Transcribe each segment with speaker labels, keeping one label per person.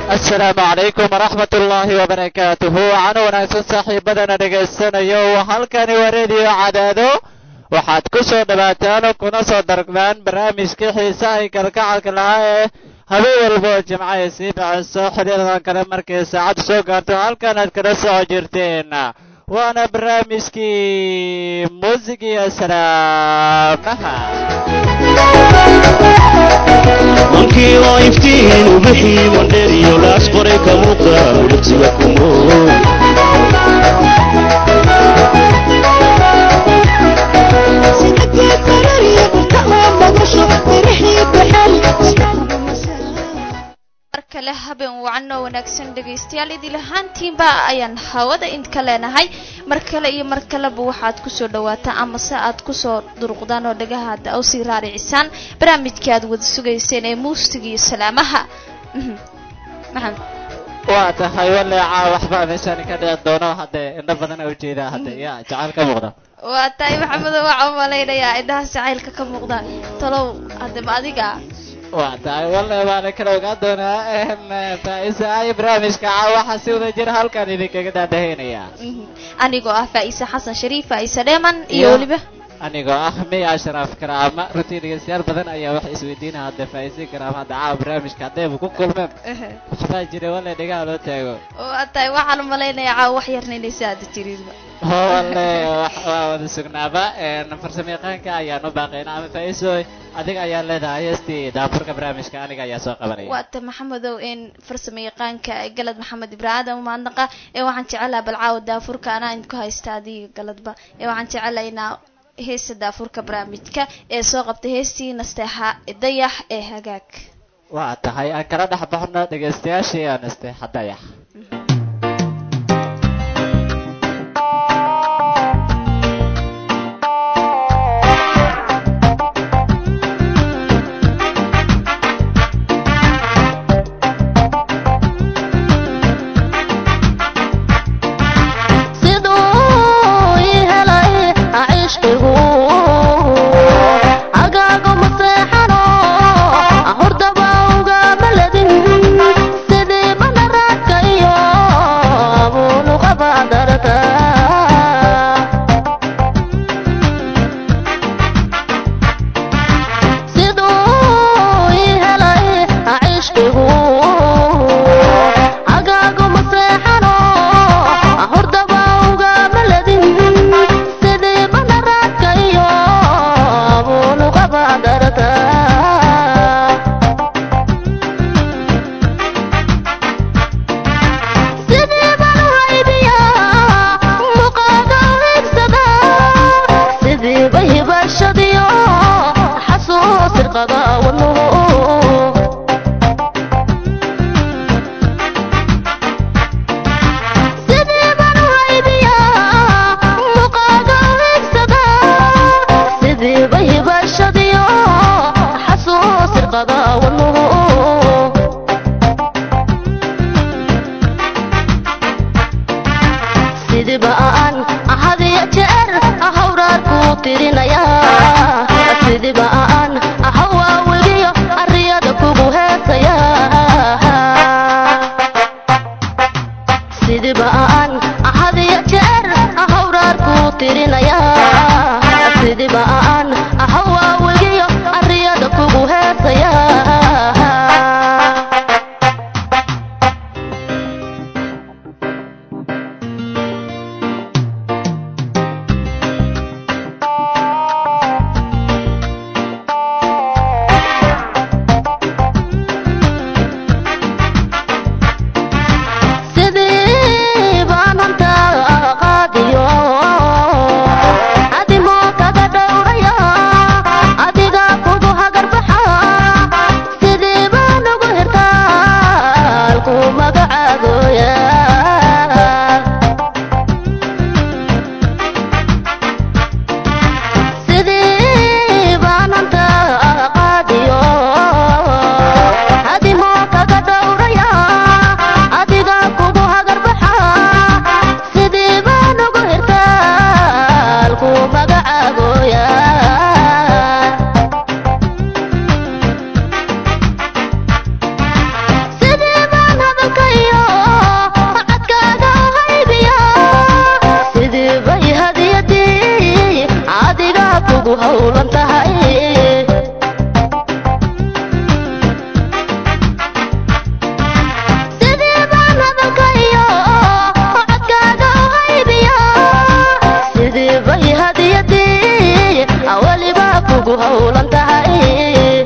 Speaker 1: asalaamu calaykum waraxmat ullaahi wabarakaatuhu waxaana wanaagsan saaxiibadana dhegaysanayo halkani waa rediyo cadaado waxaad ku soo dhowaataan kuna soo dargmaan barnaamijkii xiisaha i kalgacalka lahaa ee habeen walba oo jimca ay sii baxayso xiliyadan kale markay saacaddu soo gaarto halkan aad kala soco jirteen waana barnaamijkii muusig iyo salaamaha
Speaker 2: wankii oo iftiin ubixii wandheeriyo laas qoray ka muuqda midabsiga kumo
Speaker 3: mar kale habeen wacan oo wanaagsan dhegaystayaal idil ahaantiinba ayaan hawada idinka leenahay mar kale iyo mar kaleba waxaad kusoo dhawaataan amase aad kusoo duruqdaan oo dhagahaada u sii raaricisaan barnaamijkii aad wada sugayseen ee muusiga iyo salaamaha maxamed
Speaker 1: waa tahay waleeca waxba meeshaan ka dhici doono haddee indho badan oo ujeedaa hadde ya jacayl ka muuqda
Speaker 3: waa tahay maxamedo waxaa malaynayaa indhaha jacaylka ka muuqda talow haddaba adiga
Speaker 1: waa tahay walle baana kala ogaan doonaa faa-isa ay barnaamijka caawaxa si wada jir halkan idinkaga daadahaynaya
Speaker 3: anigoo ah faa-ise xasan shariif faa-ise dheeman iyo
Speaker 1: Iyo-
Speaker 3: weliba
Speaker 1: anigoo ah miy ashraaf karaama runtii dhegeystayaal badan ayaa waxay isweydiinaya hadda faa-ise karaama hadda caawa barnaamijka haddayba ku kulmeen waxbaa jira walle dhegaha loo taago
Speaker 3: waa tahay waxaan malaynayaa caawa wax yarna inaysa aada jirinba
Speaker 1: walle wax- waa wada sugnaaba farsamo yaqaanka ayaan u baaqayna ama faa-iso adiga ayaa leedahay heestii daafurka barnaamijka aniga ayaa soo qabanaya
Speaker 3: waata maxamedow in farsamo yaqaanka galad maxamed ibraahim umaadnaqa ee waxaan jecelaha balcaawa daafurka anaa idinku haysta adiga galadba ee waxaan jecelaha inaa heesta daafurka barnaamijka ee soo qabtay heestii nasteexa dayax ee hagaag
Speaker 1: waa tahay aan kala dhex baxno dhegaystayaashii aan isteexa dayax
Speaker 4: siduu ii helay cishqigu agaaga maseexano hordaba uga maladin sidii manaraadka howlan tahay sidii baan hadalkayo codkaaga u haybiya sidii bay hadiyadii weliba kugu howlan tahay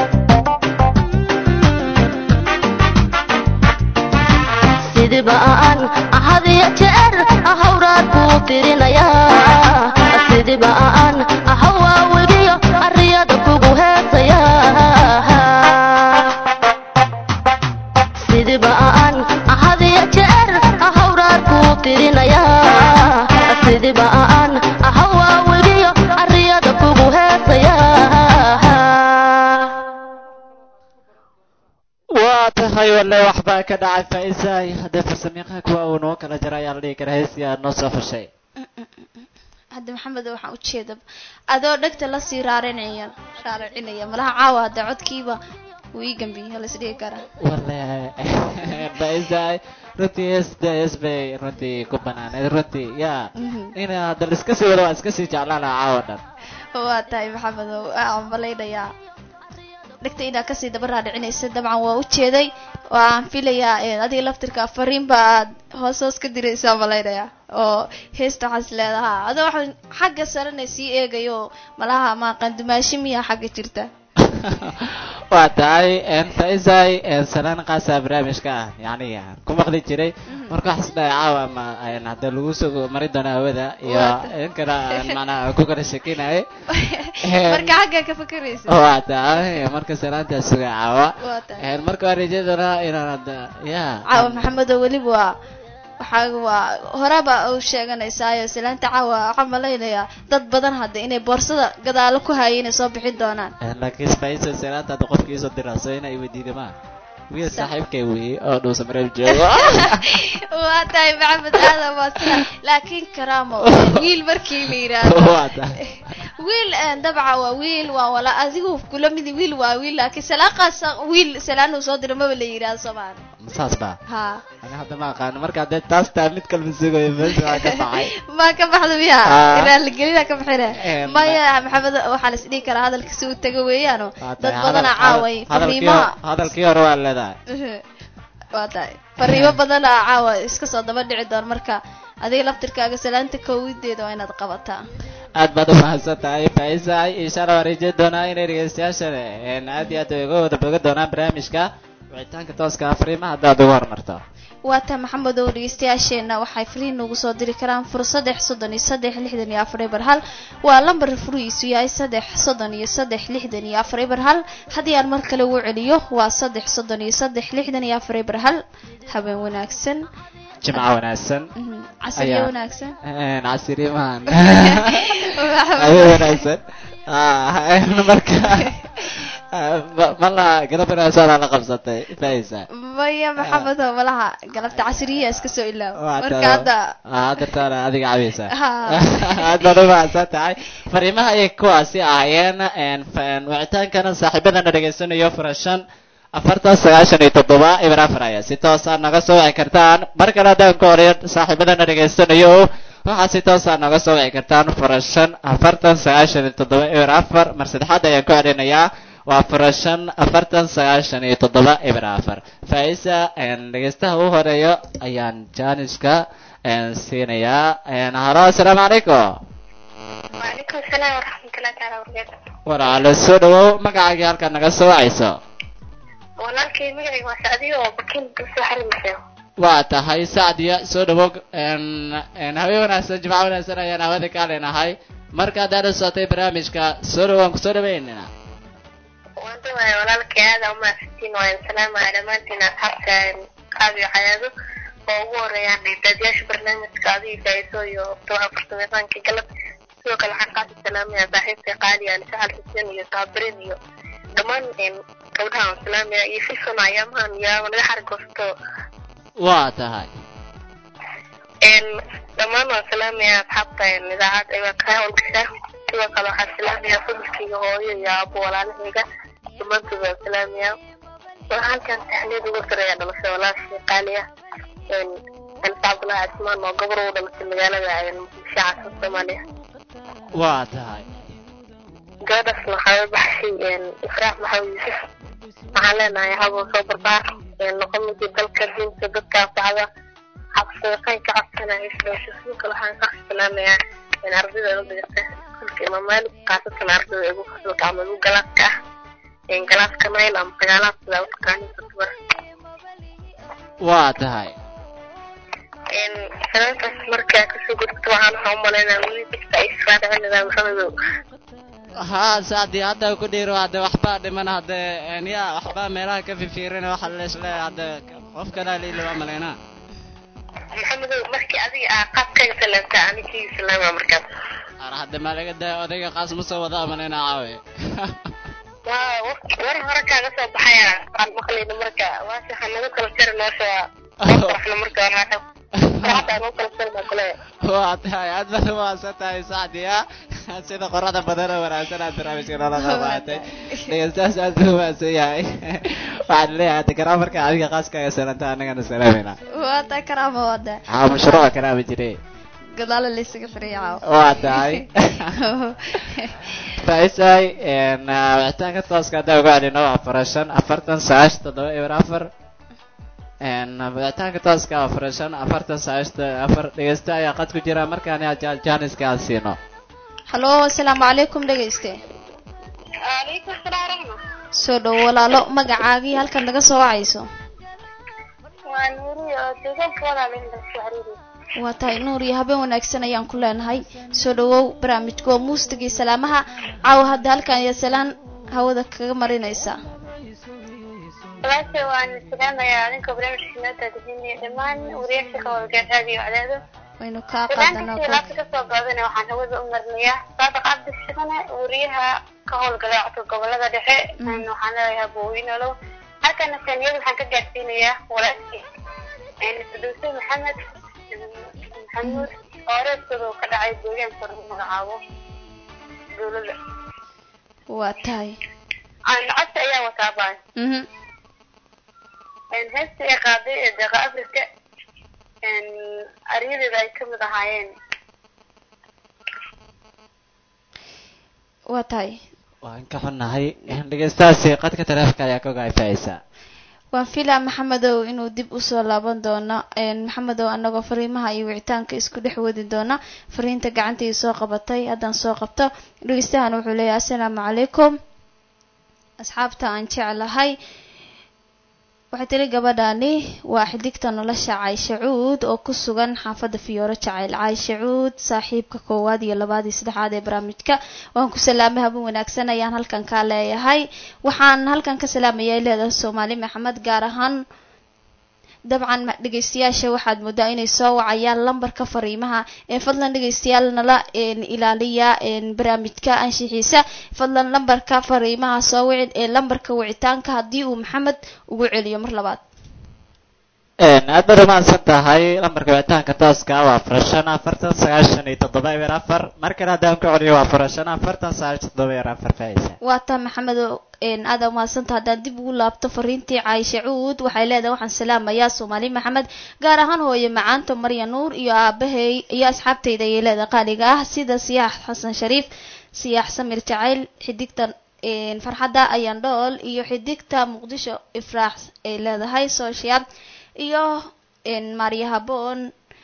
Speaker 4: sidiba aan hadiya jeer hawraad kuu tirinaya sidiba aan hawaawigiyo ariyada kugu heesaya sidiba aan hadiya jeer hawraad kuu tirinaya sidiba aan hawaawigiyo ariyada kugu heesaya
Speaker 1: waa tahay walle waxbaa ka dhacay faa'iisaay haddee farsamayaqaanka waa uu noo kala jara ayaa la dhihi karaa heestii aad noo soo fushay
Speaker 3: hadda maxamed waxaan ujeeda adoo dhegta lasii raarinaya raaracinaya malaha caawa hadda codkiiba wuu ii gambiya laisdhigi karaa
Speaker 1: walle faa'iisaay runtii heesta hees bay runtii ku banaaneed runtii yaa in hadda la iska sii wado waa iska sii jeclaan lahaa caawa dhan
Speaker 3: waa tahay maxamed waxaan malaynayaa dhegta inaad kasii daba raadhicinaysa dabcan waa ujeeday waan filayaa adiga laftirka fariinba aad hoos hoos ka diraysaa malaynayaa oo heesta waxaas leedahaa adoo waxaan xagga sarena sii eegayo malaha maaqan dumaashi miyaa xagga jirta
Speaker 1: waa tahay faisaay salaan qaasa barnaamijka ah yani ku maqli jiray marka waxaas dhahay caawa ma hadda lagu soo mari doona hawada iyo in kale aan macnaha ku kala shekinayay
Speaker 3: marka xagga ka fakeraysa
Speaker 1: waa tahay marka salaantaa suga caawa
Speaker 3: waa tahay
Speaker 1: marka waan rajay doonaa inaan hadda ya
Speaker 3: caawa maxamedo weliba waa waxaa waa horeba u sheeganaysaayo salaanta caawa waxaa malaynayaa dad badan hadda inay boorsada gadaalo ku haaya inay soo bixin doonaan
Speaker 1: laakiin spaisa salaanta hadda qofkii soo diraaso inay weydiida ma wiil saaxiibkay weeye oo dhuusa mareeb joogo
Speaker 3: waa tahay maxamed aadan waa sida laakiin karaamo wiil markii la yidhaahdo
Speaker 1: waa tahay
Speaker 3: wiil dabca waa wiil waa wala adigu kula midi wiil waa wiil laakiin salaaqaas wiil salaan uu soo diro maba la yidhaahdo soomaali
Speaker 1: saas ba
Speaker 3: ha
Speaker 1: ana hadda ma aqaano marka haddee taas taa mid kalma sugayo meesha waa ka baxay
Speaker 3: ma ka baxda miya
Speaker 1: Ah.
Speaker 3: raaligelina ka bixine
Speaker 1: Eh,
Speaker 3: maya maxamed waxaa la isdhihi karaa hadalkiisi uu taga weeyaano
Speaker 1: Waa
Speaker 3: dad
Speaker 1: tahay,
Speaker 3: badana
Speaker 1: hadal-
Speaker 3: caaway
Speaker 1: hadal- hadalkii
Speaker 3: fariimaha
Speaker 1: hore- hadalkii hore waa leedahay
Speaker 3: waa tahay fariimo badana caawa iska soo daba dhici doon marka adiga laftirkaaga salaanta koowideeda waa inaad qabataa
Speaker 1: aad baad u mahadsan tahay faisaay insha allah waan rajeyn doonaa inay dhegeystayaashan een, aad iyo aad uga wada boga doonaan barnaamijka wicitaanka tooska ah fariimaha haddaad ugu horumarto
Speaker 3: waa taa maxamed ow dhegeystayaasheenna waxay fariin ugu soo diri karaan fur saddex soddon iyo saddex lixdan iyo afar eber hal waa lambar furihiisu yahay saddex soddon iyo saddex lixdan iyo afar eber hal haddii aan mar kale ugu celiyo waa saddex soddon iyo saddex lixdan iyo afar eber hal habeen wanaagsan
Speaker 1: jimco wanaagsan
Speaker 3: Mhm, casriyo
Speaker 1: Ayaa.
Speaker 3: wanaagsan
Speaker 1: Een, casirimahan
Speaker 3: Maxamed.
Speaker 1: habeen wanaagsan Ah, een, marka ma- mala galab wanaagsan aa la qabsatay faisa
Speaker 3: maya maxamed oo malaha galabta casriya iska soo ilaaw
Speaker 1: Waa
Speaker 3: marka
Speaker 1: taa-
Speaker 3: hadda
Speaker 1: Ah, hadda taana adiga cabaysa
Speaker 3: Ha.
Speaker 1: aad baad u mahadsan tahay fariimaha ayay kuwaasi ahaayeen een, fa- een, wicitaankana saaxiibadana dhegaysanayo furashan afartan sagaashan iyo toddoba ibir afar aya si toosaa naga soo wici kartaan mar kale haddaan ka horeyo saaxiibadana dhegaysanayo waxaa si toosaa naga soo wici kartaan furashan afartan sagaashan iyo toddoba ibir afar mar saddexaad ayaan ku celinayaa waa furashan afartan sagaashan iyo toddoba ibir afar faisa een, dhegaystaha u horeeyo ayaan jaaniska een, siinayaa een, halo asalaamu calaykum
Speaker 5: وعليكم السلام ورحمة الله تعالى وبركاته
Speaker 1: walaalo soo dhawow magacaagii halkaad naga soo wacayso
Speaker 5: walaalkay magacayga waa sacdiyo oo bakin kasoo xarimaysa
Speaker 1: waa tahay sacdiya soo dhawow een, een, habeen wanaagsan jimco wanaagsan ayaan hawada ka leenahay marka haddaad la socotay barnaamijka soo dhawow aan kusoo dhaweynina
Speaker 5: waan dhawahay walaalkay aada umahadsantiin waan salaamaya dhammaantiin asxaabta qaadiyo xayaado oo ugu horeeyaan dhiidaadyaasha barnaamijka adiga faa'iiso iyo toban farsamayaqaanka galab sidoo kale waxaan qaasi salaamaya saaxiibta qaali aan saxal xuseen iyo saabirin iyo dhammaan een, gabdhaha waan salaamaya iyo filson ayaamahan yaa naga xargoosto
Speaker 1: waa tahay
Speaker 5: een dhammaan waan salaamaya asxaabta een, idaacad ay ka howlgashaa sidoo kale waxaan salaamaya familkayga hooyo iyo aabo walaalahayga dhammaantood waan salaamaya waxaan halkan taxniyad uga diraya dhalasho walaashii qaali ah een ansa cabdulahi cismaan oo gabar ugu dhalashay magaalada een, muqdisho caasimada soomaaliya
Speaker 1: waa tahay
Speaker 5: gabadhaasna waxaa way baxshay ifraax maxamed yuusuf waxaan leenahay haboo soo barbaar noqon midii dalka diinta dadka anfacda xabsadaqayn ka cabsanaya isdhoosho sidoo kale waxaan ka salaamayaa ardayda la dhigata iskuulka imaam maalik khaasatan ardayda igu fasalka ama igu galaaska ah galaaska mayl ama sagaalaad sidaa u taqaanin kutubada
Speaker 1: waa tahay
Speaker 5: salaantaas markaa kasoo gudubto waxaan waxaa umalaynaa weli dadka ay israacinayaa maxamedow
Speaker 1: haa saadii hadda ku dhiiro hadde waxbaa dhiman hadde ya waxbaa meelaha ka fifiirina waxa leesle hadde qof kalaa liili waa malaynaa
Speaker 5: maxamedow markii adiga aa qaabkaaga salaamta aninkii salaama markaas
Speaker 1: ar hadde maa laga daa odayga qaas ma soo wadaa malaynaa caawe
Speaker 5: waa war hore kaaga soo baxaya aan maqlayno marka waase waxaa nagu kala jari noosha waxna marka waxaa nagu kala jari baa kule
Speaker 1: waa tahay aad baad umahadsan tahay sacdiya sida qorada badan oo wanaagsan aad barnaamijka noola qabaatay dhegeystaas aad buu umahadsan yahay waxaan leeyahay hadda karaa marka adiga qaaskaaga salanta annagana salaamayna
Speaker 3: waata karaama wada
Speaker 1: haa mashruuca karaama jire
Speaker 3: gadaala laysaga xiriya caawa
Speaker 1: waa tahay faisay wicitaanka tooska haddaan ugu celino afar shan afartan sagaashan toddoba eber afar wicitaanka tooska afar shan afartan sagaashan afar dhegeysta ayaa qad ku jira markaan jaaniska aan siino
Speaker 3: hallo asalaamu calaykum dhegeyste
Speaker 5: alaykum salaam raxma
Speaker 3: soo dhow walaalo magacaagii halkan naga soo wacayso
Speaker 5: waa nuuri oo deegaanka walaalinda saxriiri
Speaker 3: waa tahay nuur iyo habeen wanaagsan ayaan ku leenahay soo dhawow barnaamijka waa muustigii salaamaha caawa hadda halkan iyo salaan hawada kaga marinaysa
Speaker 5: walaasha waan salaamayaa adinka barnaamijka noo daadejinaya dhammaan wariyaasha ka howlgeen raadiyo cadaado
Speaker 3: waynu kaa qaadanaa
Speaker 5: barnaamijkii laabta kasoo gaadana waxaan hawada u marnayaa saadiq cabdi shaqane wariyaha ka howlgala codka gobolada dhexe waxaan leeyahay boowinolow halkana saniyad waxaan ka gaarsiinayaa walaashii fidowse maxamed maxamuud oo reerkooda uu ka dhacay deegaanka lagu magacaabo dowladda
Speaker 3: waa tahay
Speaker 5: codsi ayaa wataa baan
Speaker 3: mhm
Speaker 5: heesta ay qaaday ee deeqa africa aryadeeda ay kamid ahaayeen
Speaker 3: waa tahay
Speaker 1: waan ka xunnahay dhegeystahaasi qadka taleefonka ayaa ka ogaay faaisaa
Speaker 3: waan filaa maxamedow inuu dib usoo laaban doono maxamedow anagoo fariimaha iyo wicitaanka isku dhex wadi doona fariinta gacantii soo qabatay haddaan soo qabto dhegeystahan wuxuu leeyahay assalaamu calaykum asxaabta aan jeclahay waxay tiri gabadhani waa xidigta nolosha caysha cuud oo ku sugan xaafadda fiyooro jacayl caysha cuud saaxiibka koowaad iyo labaad iyo saddexaad ee barnaamijka waan ku salaamay habeen wanaagsan ayaan halkan kaa leeyahay waxaan halkan ka salaamaya leedahay soomaali maxamed gaar ahaan dabcan dhegeystayaasha waxaad moodaa inay soo wacayaan lambarka fariimaha ee fadlan dhegeystayaal nala ilaaliya barnaamijka anshixiisa fadlan lambarka fariimaha soo wicin ee lambarka wicitaanka haddii uu maxamed ugu celiyo mar labaad
Speaker 1: aad baad umahadsan tahay lambarka wicitaanka tooska waa afar shan afartan sagaashan iyo toddoba eber afar mar kale haddaan ku celiyo waa afar shan afartan sagaashan toddoba eber afar faaiisa
Speaker 3: waa taa maxamed aada umahadsanta haddaan dib ugu laabto fariintii caayisha cuud waxay leedahay waxaan salaamayaa soomaali maxamed gaar ahaan hooye macaanta marya nuur iyo aabahey iyo asxaabtayda ayay leedahay qaaliga ah sida siyaax xasan shariif siyaax samir jacayl xidigta farxadda ayaan dhool iyo xidigta muqdisho ifraax ay leedahay sooshiyaad iyo maarya haboon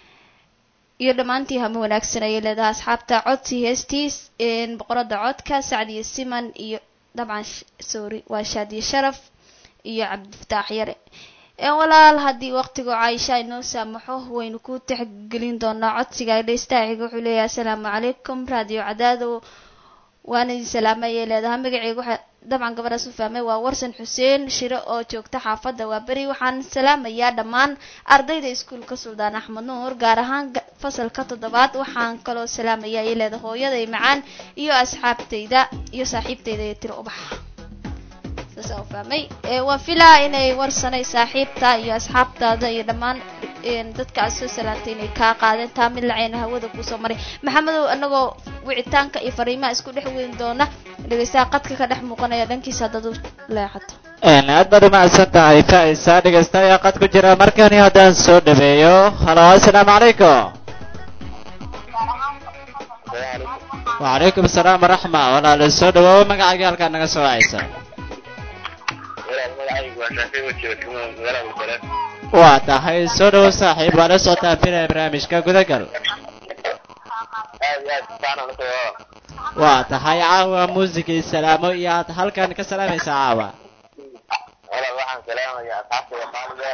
Speaker 3: iyo dhammaantii hame wanaagsan ayay leedahay asxaabta codsi heestiis boqorada codka sacdiyo siman iyo dabcan sorry waa shaadiye sharaf iyo cabdifataax yare walaal haddii waqtigu caaisha inoo saamaxo waynu ku tixgelin doonaa codsiga dheystaciga wuxuu leeyahay assalaamu calaykum raadiyo cadaado waana idin salaamay ayay leedahay magaceyga waxa dabcan gabadhaas u fahmay waa warsan xuseen shiro oo joogta xaafadda waa beri waxaan salaamayaa dhammaan ardayda iskuulka suldaan axmed nuur gaar ahaan fasalka toddobaad waxaan kaloo salaamaya ayay leedahay hooyaday macaan iyo asxaabtayda iyo saaxiibtayda ee tiro ubax saas u fahmay waa filaa inay warsanay saaxiibta iyo asxaabtaada iyo dhammaan dadka aad soo salaantay inay kaa qaadeen taa mid laceyna hawada kuusoo maray maxamedow anagoo wicitaanka iyo fariimaha isku dhex weyn doona dhegeystaha qadka ka dhex muuqanaya dhankiisa haddaad u leexato
Speaker 1: aad baad umahadsan tahay faisa dhegeysta ayaa qad ku jira markani haddaan soo dhaweeyo halo assalaamu calaykum wacalaykum asalaam waraxma walaalo soo dhawaawo magacaaga halkaa naga soo wacaysa
Speaker 6: walaal magacaygu waa shaafi wajiga kuma magaalada musareed
Speaker 1: waa tahay soo dhawow saaxiib waa la socotaan filaya barnaamijka gudagal
Speaker 6: aad iyo aad fiican aan usoo
Speaker 1: waa tahay caawa muusigii salaamo iyo aad halkan ka salaamaysaa caawa
Speaker 6: walaal waxaan salaamayaa asxaabtayda qaaliga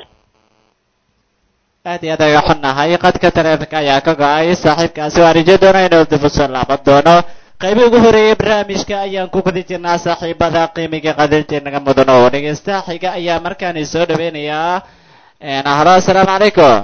Speaker 1: aad iyo aad aga xunnahay qadka taleefanka ayaa ka go-ay saaxiibkaasi waa rijo doona inuu dib usoo laaban doono qaybii ugu horeeyey barnaamijka ayaan ku guda jirnaa saaxiibada qiimiga qadarintii naga mudan oo dhegeysta xiga ayaa markaani soo dhaweynayaa halo assalaamu calaykum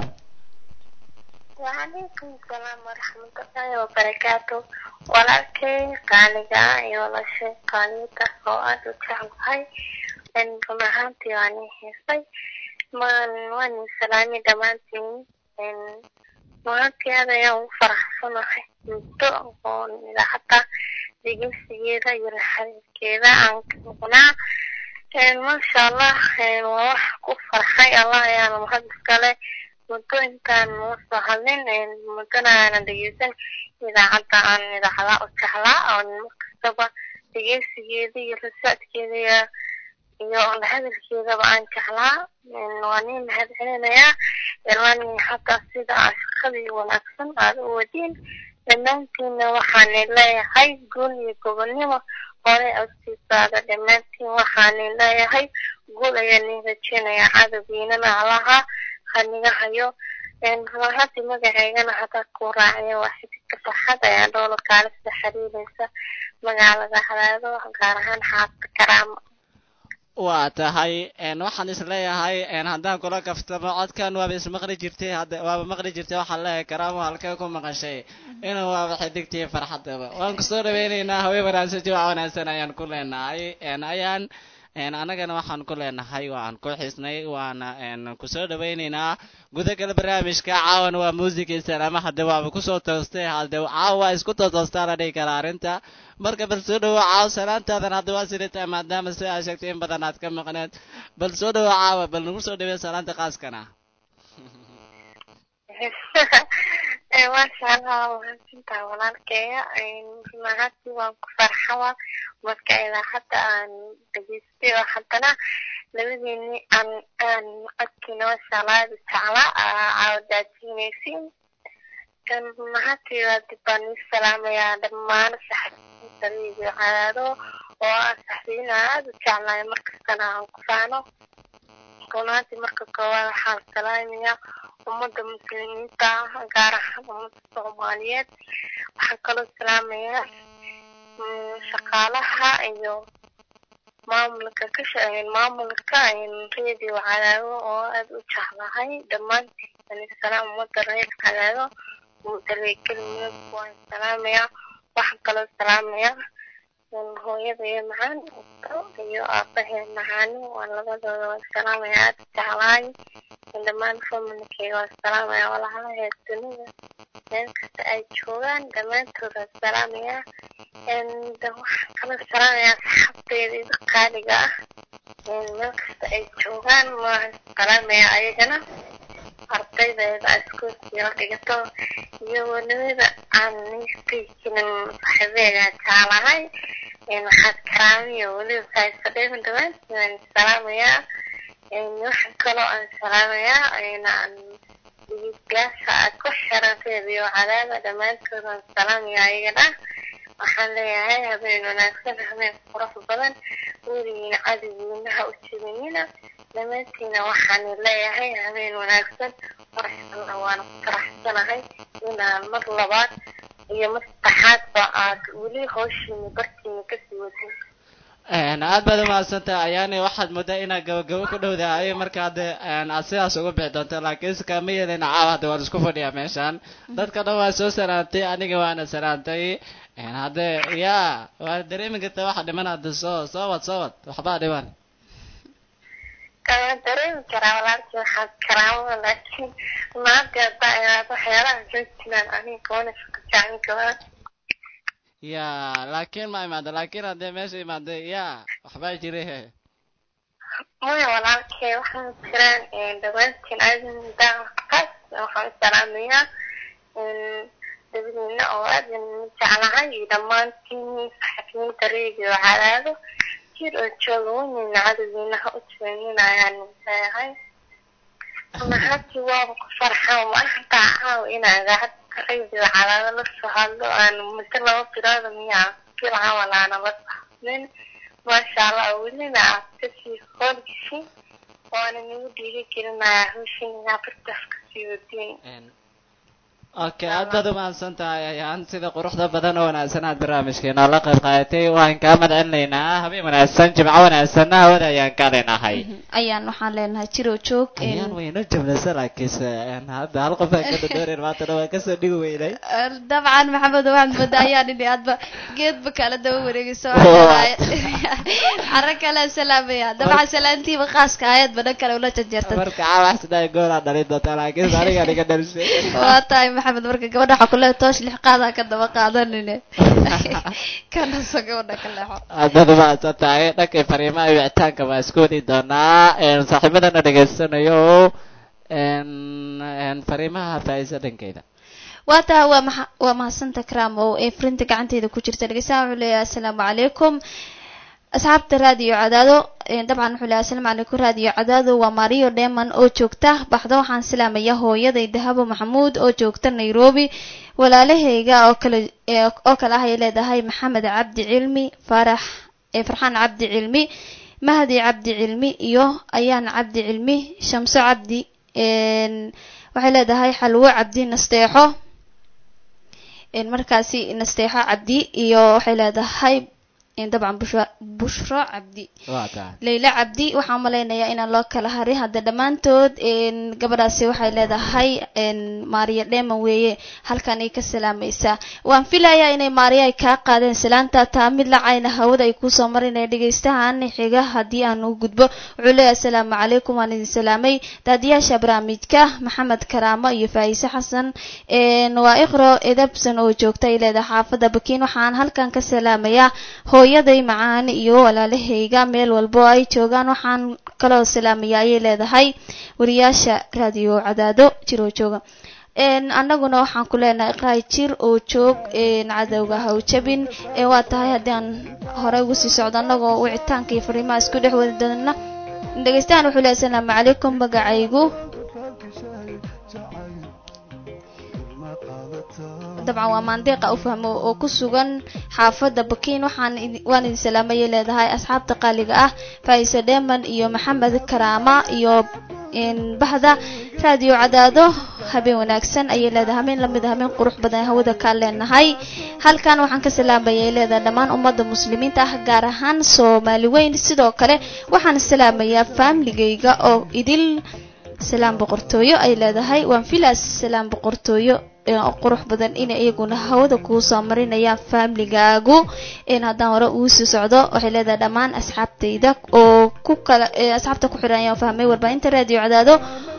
Speaker 5: وعليكم السلام ورحمة الله وبركاته walaalkay qaaliga iyo lashay qaaliyada oo aad u jeclahay run ahaantii waan i heesay maan waan i salaamay dhammaantiin maalintii aad ayaan ugu faraxsanahay muddo oo idaacadda dhegeysigeeda iyo la xiriirkeeda aan ka maqnaa maasha allah waa wax ku farxay allah ayaana mahad iskale muddo intaan noo soo hadlin muddona aanan dhegeysan idaacadda aan idaacada u jeclaa oo markastaba dhegeysigeeda iyo rasaadkeeda iyo iyo la hadalkeedaba aan jeclaa waa nin mahad celinayaa ilani hataa sida aa shaqadii wanaagsan aad u wadiin dhammaantiinna waxaana leeyahay guul iyo gobonnimo hore agtiisaada dhammaantiin waxaana leeyahay guul ayaa nin rajeynayaa cadowgiinana alaha haniga hayo runahadii magaceygana hadaa ku raaciya waa xididka farxad ayaa dhowla kaalisa xiriireysa magaalada hadaado gaar ahaan xaafta karaama
Speaker 1: waa tahay waxaan is leeyahay haddaan kula kaftamo codkan waaba ismaqli jirtay hadda waaba maqli jirtay waxaan leeyahay karaamo halkee ku maqashay inuu waaba xidigtii farxadaba waan kusoo dhaweyneynaa haween wanaagsan jimca wanaagsan ayaan ku leenahay ayaan annagana waxaan ku leenahay waan ku xisnay waana kusoo dhaweyneynaa gudagala barnaamijka caawan waa muusigii salaama hadde waaba kusoo toostay hadde caawa isku tootoostaa la dhihi karaa arrinta marka bal soo dhawo caawa salaantaadan hadda waa sidata maadaama si aa sheegtay in badan aad ka maqneed bal soo dhawo caawa bal nagu soo dhawey salaanta qaaskana
Speaker 5: maasha allah mahadsantaha walaalkeeya runahadii waan ku farxawa marka idaacadda aan dhegeystay oo haddana labadeeni aan aan codkiina maasha allah aada u jeclaa caawadaajinaysiin runahadii waa dib baan ii salaamayaa dhammaan saxabiyiinta iyo cadaado oo ah saxbiyiin aan aada u jeclahay markastana aan ku faano runahadii marka koowaad waxaan salaamayaa ummadda muslimiinta ah gaar ahaan ummadda soomaaliyeed waxaan kaloo salaamayaa shaqaalaha iyo maamulka ka maamulka radio cadaado oo aada u jeclahay dhammaantiin salaam ummadda reer cadaado mudaleekelmiyad waan salaamayaa waxaan kaloo salaamayaa hooyada iyo macaan iyo aabahee macaani waan labadooda waan salaamayaa aada u jeclahay dhammaan familkeyga waan salaamayaa walaalaheed dunida meel kasta ay joogaan dhammaantood waan salaamayaa waxaan kaloo salaamayaa saxaabteeda ida qaaliga ah meel kasta ay joogaan waan salaamayaa ayagana ardaydeeda iskuulkiila dhigato iyo wanimada aan niskayjinin saxiibeega jeclahay waxaad karaamiyo weliba saaisadheeman dhammaantiin waan salaamayaa waxaan kaloo aan salaamayaa aan dhegeystayaasha aad ku xiran reediyo cadaada dhammaantood waan salaamayaa ayagana waxaan leeyahay habeen wanaagsan habeen qurux badan weligiina cadowgiinaha u jibinina dhammaantiina waxaan leeyahay habeen wanaagsan marxalla waana ku faraxsanahay inaan mar labaad iyo mar saddexaadba aad weli hawshiina bartiina kasii wadin
Speaker 1: aad baad umahadsantaha ayaani waxaad moodaa inaad gabagabo ku dhowdahay marka hadde aad sidaas uga bixi doonto laakiinse kama yeelin caawa hadde waan isku fadhiyaa meeshan dadka dhan waa soo salaantay aniga waana salaantay hadde ya waa dareemi karta waxa dhiman hadde soo soo wad soo wad waxbaa dhiman
Speaker 5: kama dareemi karaa walaalkii waxaad karaamada laakiin maanta haddaa inaad waxyaalaha soo jiraan aniga kawana shaka jacin kabaa
Speaker 1: ya laakiin ma imaado laakiin haddee meesha imaado ya waxbaa jira he
Speaker 5: maya walaalkee waxaa jiraan dhammaantiin adindaaqaas waxaan salaamayaa dabadiina oo aad aan jeclahay iyo dhammaantiin saxafiyiinta reediyo cadaado jir oo jooga weynina cadowgiina ha u jeeninayaan leeyahay runahaantii waaba ku farxaan ma hataa caaw inaa idaacadda reediyo cadaado la soo hadlo aan muddo laba bilood miyaa filaha walaana la sahmin maasha allah welina aad kasii hoolgisin waana nagu dhiiri gelinaya hawshin inaa bartaas kasii wadiin
Speaker 1: okay aad baad umahadsan tahay ayaan sida quruxda badan oo wanaagsan aad barnaamijkeena la qayb qaadatay waan kaa madcelinaynaa habeen wanaagsan jimco wanaagsanna hawada ayaan ka leenahay
Speaker 3: ayaan waxaan leenahay jiro joog
Speaker 1: ayaan wayno jabnaysa laakiinse een, hadda hal qof aan ka dadoorin maantana waan kasoo dhigi weynay
Speaker 3: dabcan maxamed waxaad moodaa ayaan idhi aadba geedba kala daba wareegayso
Speaker 1: Oo.
Speaker 3: caro kale salaamaya dabcan salaantiiba khaaska aayadba dhan kale ula janjeertay
Speaker 1: marka caawax sidaa goolaa dhalin doontaa laakiinse aniga niga dhalisay
Speaker 3: waa tahay maxamed marka gabadha waxaa kuleeya toosh lix qaadaa ka daba qaadanine kanaso gabadha ka leexo
Speaker 1: aad baad umahadsan tahay dhankay fariimaha iyo wicitaanka waan isku wadi doonaa een, saaxiibadana dhegaysanayo een, een, fariimaha faa'iisa dhankeyda
Speaker 3: waa tahay waa maxa waa mahadsanta kramo ee frinta gacanteeda ku jirta dhegeystaha wuxuu leeyahay assalaamu calaykum asxaabta raadiyo cadaado een, dabcan wuxuu leeyahay assalaamu calaykum raadiyo cadaado waa mario dheman oo joogta baxda waxaan salaamaya hooyaday dahabo maxamuud oo joogta nairobi walaalahayga oo kale ee, oo kale ah ay leedahay maxamed cabdi cilmi farax ee farxaan cabdi cilmi mahdi cabdi cilmi iyo ayaan cabdi cilmi shamso cabdi een, waxay leedahay xalwo cabdi nasteexo een, markaasi nasteexo cabdi iyo waxay leedahay een, dabcan bushra bushro cabdi
Speaker 1: waa tahay
Speaker 3: leyla cabdi waxaan malaynayaa inaan loo kala harin hadda dhammaantood een, gabadhaasi waxay leedahay een, maariya dheeman weeye halkan ay ka salaamaysaa waan filayaa inay maariya ay kaa qaadeen salaanta taa mid lacayna hawada ay kusoo marinaya dhegaystahan xiga haddii aan u gudbo wuxuu leeyahay asalaamu calaykum waan idin salaamay daadiyaasha barnaamijka maxamed karaamo iyo faa'iise xasan een, waa iqro edabsan oo joogta ay leedahay xaafadda bakiin waxaan halkan ka salaamayaa hooyaday macaan iyo walaalahayga meel walbo ay joogaan waxaan kaloo salaamayaa ayay leedahay wariyaasha raadiyo cadaado jir oo jooga een annaguna waxaan ku leenahay iqraay jir oo joog een cadowga ha u jabin ee waa tahay haddii aan horey ugu sii socdo annagoo wicitaanka iyo fariimaha isku dhex wadi doona dhegeystahan wuxuu leeyahay asalaamu calaykum magacaygu dabcan waa maandeeqa u fahmo oo ku sugan xaafadda bakiin waxaan idi- waan idin salaamayay leedahay asxaabta qaaliga ah faaiise dheeman iyo maxamed karaama iyo een, bahda raadiyo cadaado habeen wanaagsan ayay leedahay habeen lamid a habeen qurux badan hawada kaa leenahay halkan waxaan ka salaamayay leedahay dhammaan ummadda muslimiinta ah gaar ahaan soomaali weyn sidoo kale waxaan salaamayaa faamligayga oo idil salaam boqortooyo ay leedahay waan filaas salaam boqortooyo ee qurux badan inay iyaguna hawada kuu soo marinayaan faamligaagu in haddaan hore uu sii socdo waxay leedahay dhammaan asxaabtayda oo ku kala ee asxaabta ku xidhan ayaan fahmay warbaahinta raadiyo cadaado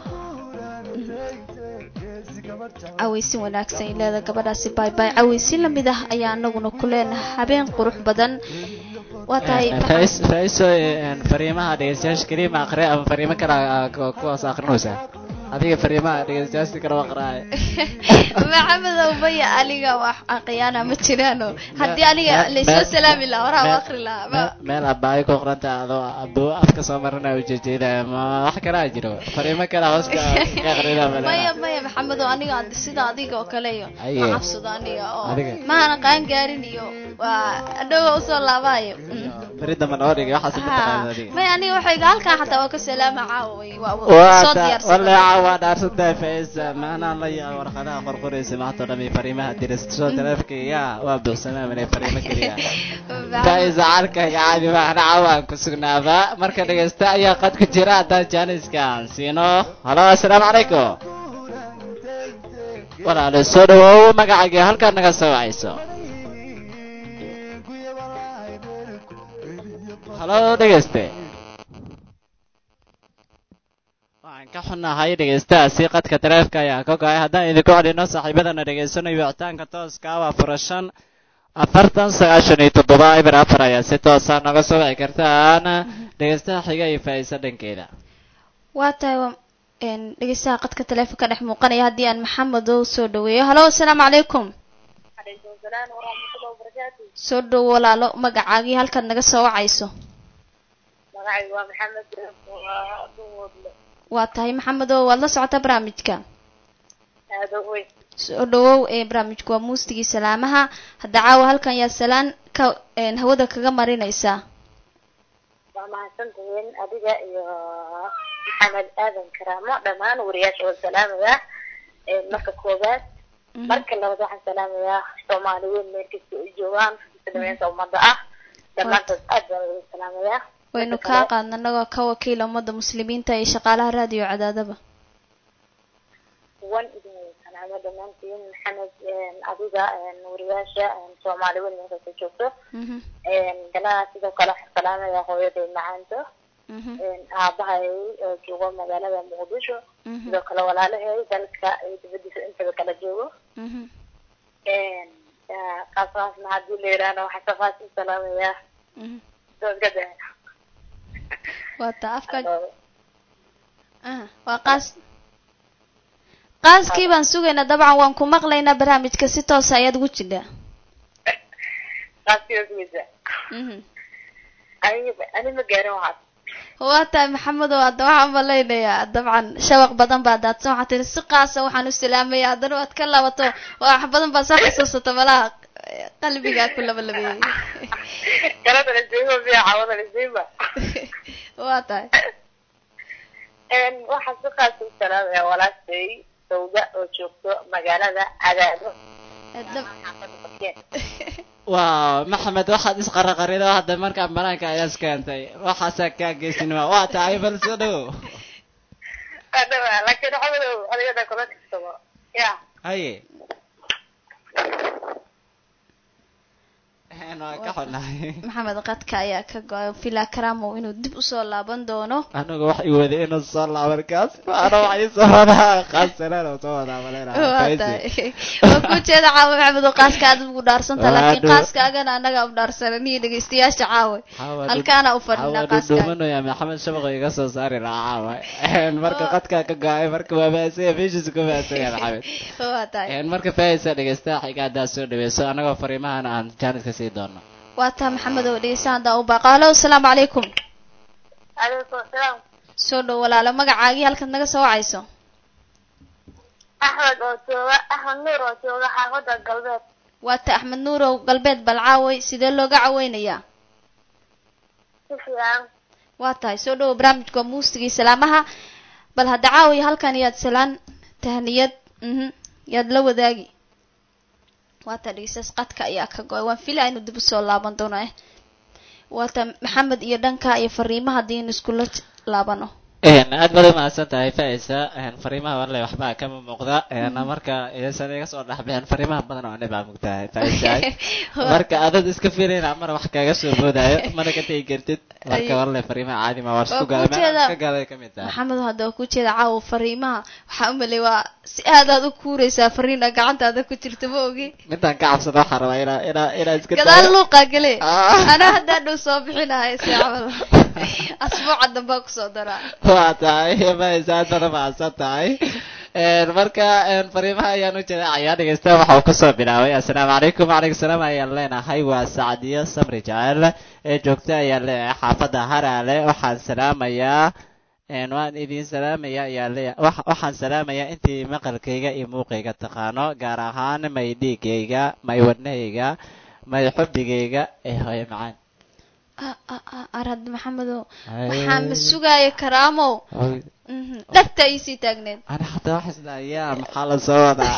Speaker 3: cawaysin wanaagsan ay leedahay gabadhaasi baay baay cawaysin lamid ah ayaa anaguna ku leenahay habeen qurux badan waa tahay
Speaker 1: Fais- faiso een, fariimaha dhegeystayaasha keliya ma aqri ama fariimo kale aa ku- kuwaas aqrinaysaa adiga fariimaha dhegeystayaasha kale waa aqraaya
Speaker 3: maxamed maya aniga wax aqyaana ma jiraano haddii aniga
Speaker 1: Me-
Speaker 3: laysoo
Speaker 1: me-
Speaker 3: salaami lahaa horaa
Speaker 1: me-
Speaker 3: u aqri lahaa ma
Speaker 1: Me- meel abaayo ku qoranta adoo abuu afka soo marina ujeejeedaya ma wax kalaa jiro fariimo kale hooska ka aqrina
Speaker 3: maya maya maxamed oo aniga ad- sida adiga oo kale iyo
Speaker 1: Aye.
Speaker 3: ma cabsado aniga oo
Speaker 1: Adiga?
Speaker 3: maana qaan gaarin iyo waa adhowa usoo laabaayo
Speaker 1: beri dambe noo dhigay waxaas ma taqaanid
Speaker 3: Ha.
Speaker 1: adiga
Speaker 3: maya aniga waxayga halkan xataa waa ka salaama caawa way waa waa soo
Speaker 1: waata
Speaker 3: diyaarsan
Speaker 1: waleeca waa dhaarsantahay faisa maanaan la yaa warqadaha qorqoraysa maanta oo dhan iyo fariimaha dirasoo taleefkayga waa buuxsamaa manay fariimo keliya faisa carkayga caadi maahan cawaan ku sugnaaba marka dhegeysta ayaa qad ku jira haddaan jaaniskaan siino halo assalaamu calaykum walaale soo dhawoow magacaaga halkaad naga soo wacayso halo dhegeyste waxaan ka xunnahay dhegeystahaasi qadka taleefka ayaa ka go-ay haddaan idinku celino saaxiibadana dhegeysanayo wicitaanka tooska ah waa furashan afartan sagaashan iyo toddoba eber afar ayaa si toosa naga soo wici kartaan dhegeystaha xiga iyo faa'iisa dhankeeda
Speaker 3: waa tahay waa- een, dhegeystaha qadka taleefonka dhex muuqanaya haddii aan maxamed oo soo dhaweeyo halo assalaamu calaykum
Speaker 5: salaam waraxmatullahi wabarakaatu
Speaker 3: soo dhow walaalo magacaagii halkaad naga soo wacayso
Speaker 5: magacaygu waa maxamed waa duwoodle
Speaker 3: waa tahay maxamed oo waad la socotaa barnaamijka
Speaker 5: aada u weyn
Speaker 3: soo dhawow ee barnaamijku waa muustigii salaamaha hadda caawa halkan yaa salaan ka een, hawada kaga marinaysaa
Speaker 5: waa mahadsantihiin adiga iyo maxamed aadan karaamo dhammaan wariyaasha waa salaamaya Ee, marka koowaad
Speaker 3: Mhm.
Speaker 5: marka labaad waxaan salaamayaa soomaali weyn meel kasta ay joogaan muslimiinta ummadda ah dhammaantood aad baan wada salaamayaa
Speaker 3: waynu
Speaker 5: Marka
Speaker 3: kaa
Speaker 5: kale,
Speaker 3: qaadna anagoo ka wakiila ummadda muslimiinta iyo shaqaalaha raadiyo cadaadaba
Speaker 5: wan idin wada salaamo dhammaantiin maxamed een, adiga een, wariyaasha een, soomaali weyn meel kasta joogto
Speaker 3: Mhm,
Speaker 5: Een, galaha sidoo kale waxaan salaamayaa hooyaday macaanto
Speaker 3: mhm,
Speaker 5: Een, aabahay oo joogo magaalada muqdisho
Speaker 3: mhm,
Speaker 5: sidoo kale walaalahay dalka iyo dibadiisa intaba kala joogo
Speaker 3: mhm.
Speaker 5: Een, yaa, qaasqaasna haddii la yidhaahdo waxaan ka qaas u salaamayaa
Speaker 3: mhm.
Speaker 5: doodgada
Speaker 3: waa taa afka aha waa qaas qaaskii baan sugaynaa dabcan waan ku maqlaynaa barnaamijka si toosa ayaad ugu jidhaa
Speaker 5: qaasiyoogiisa
Speaker 3: Mhm.
Speaker 5: aniga ani ma gaarin waxaas
Speaker 3: waa tahay maxamed oo hadda waxaan malaynayaa dabcan shabaq badan baa daadsan waxaa tiri si qaasa waxaan u salaamaya haddana waad ka laabato waa wax badan baa soo xasuusata malaha qalbigaa ku labalabeeyey
Speaker 5: kalada lasiima miya cawada lasiima
Speaker 3: waa tahay
Speaker 5: Een, waxaan si qaas u salaamayaa walaashay sawda oo joogto magaalada cadaado
Speaker 3: Dab-
Speaker 5: xaafada Bakiin.
Speaker 1: waa maxamed waxaad isqaraqarido hadda markaa banaanka ayaa iskeentay waxaasaa kaa geysinima waa tahay bal soo dhowo
Speaker 5: Hadaba, laakiin cawadow adigana kula tirsado ya
Speaker 1: haye Een, waa ka xunahay
Speaker 3: maxamed qadka ayaa ka go-ay fila karamow inuu dib usoo laaban doono
Speaker 1: anigu wax i waday inuu soo laaban kaas ana wax ii soo wadaa qaassanaan oo soo wadaa maleyna
Speaker 3: waa tahay waa ku jeeda caawa maxamed oo qaaska aad ugu dhaarsanta
Speaker 1: Waa
Speaker 3: laakiin
Speaker 1: dhow.
Speaker 3: qaaskaagana annaga u dhaarsanan iyo dhegeystayaasha caawa halkaana u fadhinaa qaaskaaga
Speaker 1: dhuumanaya maxamed shabaqo iga soo saari lahaa caawa Een, marka qadkaa ka go-ay marka waa baasaya meeshiisa ku baasaya maxamed
Speaker 3: waa tahay
Speaker 1: Een, marka faayisa dhegeystaha xiga haddaad soo dhaweyso anagoo fariimahana aan jaaniska sii doono
Speaker 3: waa tahay maxamed oo dhegeystaha haddaa u baaqo halo asalaamu calaykum
Speaker 5: calaykum asalaam
Speaker 3: soo dhow walaalo magacaagii halkaad naga soo wacayso
Speaker 5: axmed oo jooga axmed nuur oo jooga xaafada galbeed
Speaker 3: waa ta axmed nuurow galbeed balcaaway sidee looga caweynayaa
Speaker 5: si fiican
Speaker 3: waa tahay soo dhowo barnaamijka waa muusigii salaamaha bal hadda caawiya halkan yaad salaan tahniyad mhm yaad la wadaagi waa ta dhegeystayaas qadka ayaa ka go-ay waan filaa inuu dib usoo laaban doono eh waa ta maxamed iyo dhanka iyo fariimaha haddii inu iskula j- laabano
Speaker 1: Een, aad baad umahadsan tahay faisa fariimaha warle waxbaa kama muuqda Een, marka iyasan iga soo dhexbixin fariimaha badan oo anibaa mugtahay faisa marka adad iska filayna mar wax kaga soo boodaayo mana ka tegi kartid marka
Speaker 3: Ay.
Speaker 1: warle fariimaha caadi ma war
Speaker 3: Waa
Speaker 1: isku
Speaker 3: ku
Speaker 1: gala
Speaker 3: jeeda-
Speaker 1: iska galay kamid tahay
Speaker 3: maxamed hadda waa ku jeeda caawa fariimaha waxaa u malay waa si aad aad u kuureysaa fariina gacantaada ku jirta ma ogi
Speaker 1: midaan ka cabsada waxaa rabaa inaa inaa inaa iska
Speaker 3: gadaal
Speaker 1: daayo.
Speaker 3: luuqaa gele
Speaker 1: Ah.
Speaker 3: anaa haddaa dhow soo bixinahay si camal asbuuca dambaa kusoo daraa
Speaker 1: waa tahay faisa aad baad umahadsan tahay Een, marka een, fariimaha ayaan u jaleecayaa dhegeysta waxa uu kasoo bilaabay assalaamu calaykum wacalaykum salaam ayaan leenahay waa sacdiyo samri jacel ee joogta ayaan leenahay xaafadda haraale waxaan salaamayaa een, waan idin salaamaya ayaan leeyahay wax- waxaan salaamayaa intii maqalkayga iyo muuqayga taqaano gaar ahaan may dhiigayga may wadnahayga may xubigayga ee hooyo macaan
Speaker 3: Ah, ah, ah, arad maxamedow
Speaker 1: Ay.
Speaker 3: waxaa ma sugaaya karaamow
Speaker 1: Hooy,
Speaker 3: Mhm, dhagta iisii taagneed
Speaker 1: ana xataa waxaa isdhahayaa maxaa la soo wadaa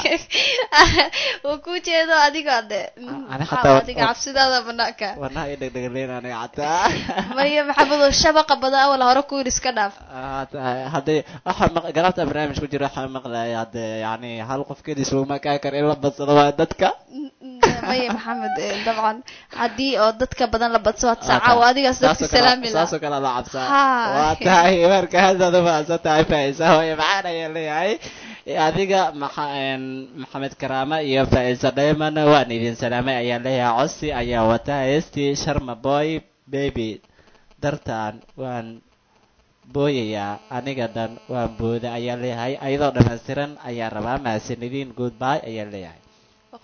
Speaker 3: waa ku jeedo adiga de
Speaker 1: Ani
Speaker 3: maxaa
Speaker 1: xataa-
Speaker 3: adiga cabsidaada banaanka
Speaker 1: wadnaha iyo dhegdhegleyn aniga xataa
Speaker 3: maya maxamedow shabaqa badan awal hore ku yidhi iska dhaaf
Speaker 1: Ah, ta- haddii waxa maq- galabta barnaamij ku jira waxaa maqlaya hadde yani hal qof keliis laguma kaa kar in la badsado waa dadka
Speaker 3: maya maxamed eh, dabcan haddii oo dadka badan la badso waad
Speaker 1: Ah,
Speaker 3: saaca oo adigaas dadka
Speaker 1: saasoo kale-
Speaker 3: salaami lahaa
Speaker 1: saasoo kale la cabsaa
Speaker 3: Ha.
Speaker 1: waa tahay marka haddaad umahadsan tahay faisa hooye maxaan ayaan leeyahay adiga maxa een, maxamed karaama iyo faisa dhayman waan idin salaamay ayaan leeyahay cosi ayaa wata heestii sharma boy baby dartaan waan booyayaa aniga dhan waan booda ayaan leeyahay ayadoo dhammaystiran ayaan rabaa mahadsanidin goodbye ayaan leeyahay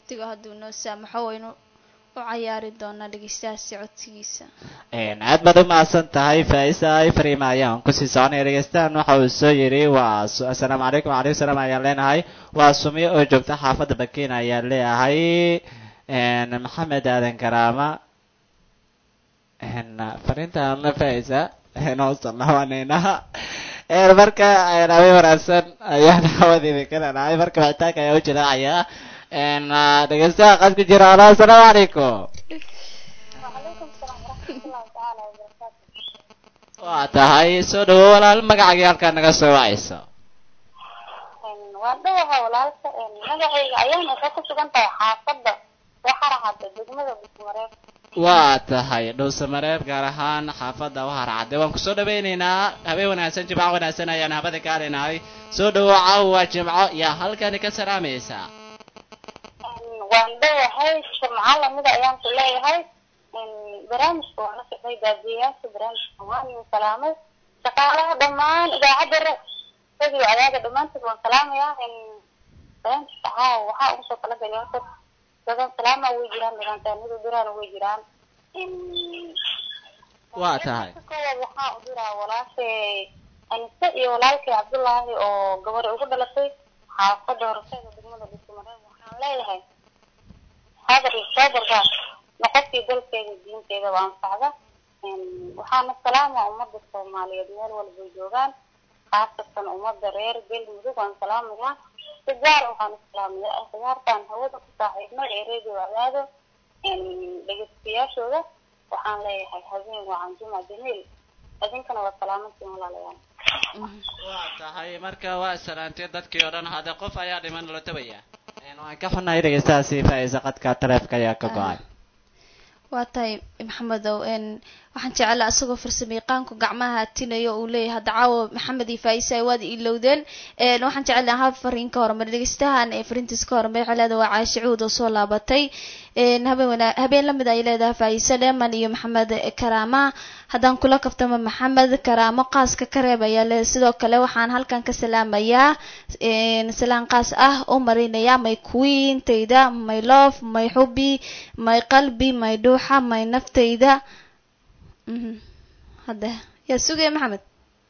Speaker 3: waqtiga hadduu noo saamaxo waynu u cayaari doonaa dhegeystahaasi codsigiisa
Speaker 1: Een, aad baad u mahadsan tahay faisa ifrima ayaan kusii soconaya dhegeystahan waxa uu soo yidhi waa su- assalaamu calaykum wacalaykum salaam ayaan leenahay waa sumiyo oo joogta xaafadda bakiin ayaan leeyahay Een, maxamed aadan karaama Een, fariintaan la faisa noo salaamanayna Een, marka een, habeen wanaagsan ayaan hawada idinka leenahay marka wicitaanka ayaa u jilaacayaa Een, dhegeystaha qad ku jira alo assalaamu calaykum
Speaker 5: وعليكم السلام ورحمة الله تعالى وبركاته
Speaker 1: waa tahay soo dhawo walaal magacagii halkaa naga soo wacayso
Speaker 5: waan dhawaha walaalka magacayga ayaan waxay ku sugan tahay xaafadda waxara hadda degmada busmareeb
Speaker 1: waa tahay dhowsamareeb gaar ahaan xaafadda wahar cadde waan kusoo dhawaynaynaa habeen wanaagsan jimco wanaagsan ayaan habada ka leenahay soo dhawo caawa jimco yaa halkani ka salaamaysaa
Speaker 5: waan dhawahay jimco lamida ayaan ku leeyahay barnaamijka waan la socday baabiyayaasha barnaamijka waan idin salaamay shaqaalaha dhammaan idaacadda re radio adaaga dhammaantood waan salaamayaa barnaamijka caawa waxaa ugu soo kala galay horta dadan salaama way jiraan nidaamtaanida diraan way jiraan
Speaker 1: waa tahay
Speaker 5: koowaad waxaa u diraa walaashay anise iyo walaalkay cabdullaahi oo gabadha ugu dhalatay xaafadda horseeda degmada bismareeb waxaan leeyahay hadar iyo soobarka noqodkii dalkeeda diinteeda waa anfacda waxaana salaama ummadda soomaaliyeed meel walbay joogaan khaasatan ummadda reer galmudug waan salaamayaa si gaar waxaan u salaamayaa khiyaartaan hawada ku saaxiibnay ee radio adaado dhegeystayaashooda waxaan leeyahay habeen wacan juma jamiil idinkana waa salaamantiin walaalayaal
Speaker 1: waa tahay marka waa salaantay dadkii oo dhan hadde qof ayaa dhiman la tabaya waan ka xunnahay dhegeystahaasi faaiisa qadka taleefka ayaa ka go-ay
Speaker 3: waa tahay maxamedow n waxaan jeclaa isagoo farsamayaqaanku gacmaha hatinayo uu leeyahay hadda caawa maxamed iyo faaiisa ay waad ilowdeen n waxaan jeclaa hal fariin ka hormar dhegeystahan ee fariintiis ka hormar waxay leedahay waa caashe cuud oo soo laabatay n habeen wana habeen lamid ay leedahay faaiise dheeman iyo maxamed karaama haddaan kula kaftamo maxamed karaamo qaaska ka reeb ayaa leedahay sidoo kale waxaan halkan ka salaamayaa salaan qaas ah u marinayaa may queentayda may love may xubi may qalbi may dhuuxa may naftayda mhm hadda yaa sugaya maxamed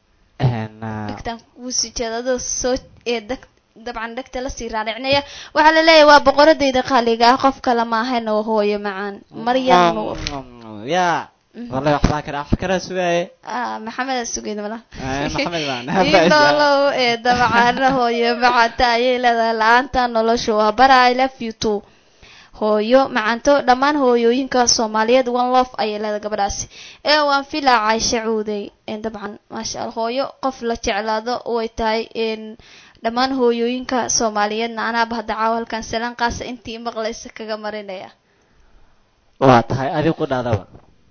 Speaker 3: dhegtaan wuu sii jeeda adoo soo ee deg dabcan dhegta lasii raaricnaya waxaa la leeyahay waa boqoradayda qaaliga ah qof kale maahan oo hooyo macaan maryam nuur
Speaker 1: ya wallahi waxbaa kale wax kala sugaaye
Speaker 3: ah maxamed sugeyd mala
Speaker 1: maxamed baan
Speaker 3: inolow ee dabcan hooyo macanta ayay leedahay la-aanta nolosha waa bara i love you too hooyo macanto dhammaan hooyooyinka soomaaliyeed one love ayay leedahay gabadhaasi ee waan filaa cayshe cuudey dabcan maasha allah hooyo qof la jeclaado way tahay dhammaan hooyooyinka soomaaliyeedna anaaba hadda caawa halkan salaan qaasa intii maqlaysa kaga marinaya
Speaker 1: waa tahay adigu ku dhaadaba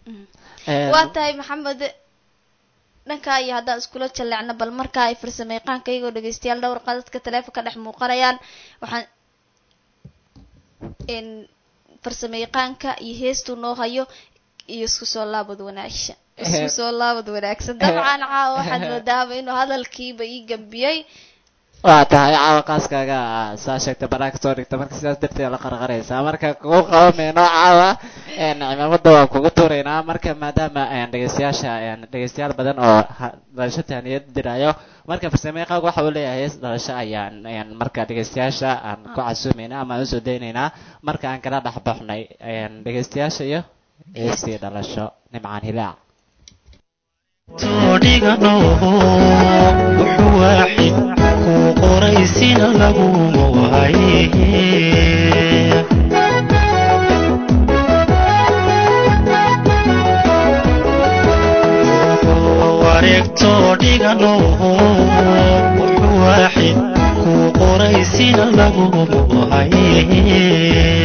Speaker 3: waa tahay maxamed dhankaa iyo haddaan iskula jaleecno bal markaa ay farsamayaqaanka iyagoo dhegeystayaal dhowr qadadka taleefonka dhex muuqanayaan waxaan farsamayaqaanka iyo heestuu noo hayo iyo isku soo laabad wanaagsha isku soo laabad wanaagsan dabcan caawa waxaad moodaaba inuu hadalkiiba ii gambiyey
Speaker 1: waa tahay caawa qaaskaaga saa sheegta banaan kasoo dhigta marka sidaas darteed la qarqaraysaa marka kugu qabamayno caawa cimaamada waan kugu tuuraynaa marka maadaama dhegeystayaasha dhegeystayaal badan oo dhalasho tahniyad dirayo marka farsamayaqaaga waxa uu leeyahay hees dhalasho ayaan marka dhegeystayaasha aan ku casuumayna ama aan usoo daynaynaa marka aan kala dhex baxnay dhegeystayaasha iyo heestii dhalasho nimcaan hilaac
Speaker 2: toodhigano wuxuu waaxid kuu qoraysina laguma waaye wareegtoo dhigano wuxuu waaxid kuu qoraysina laguma waaye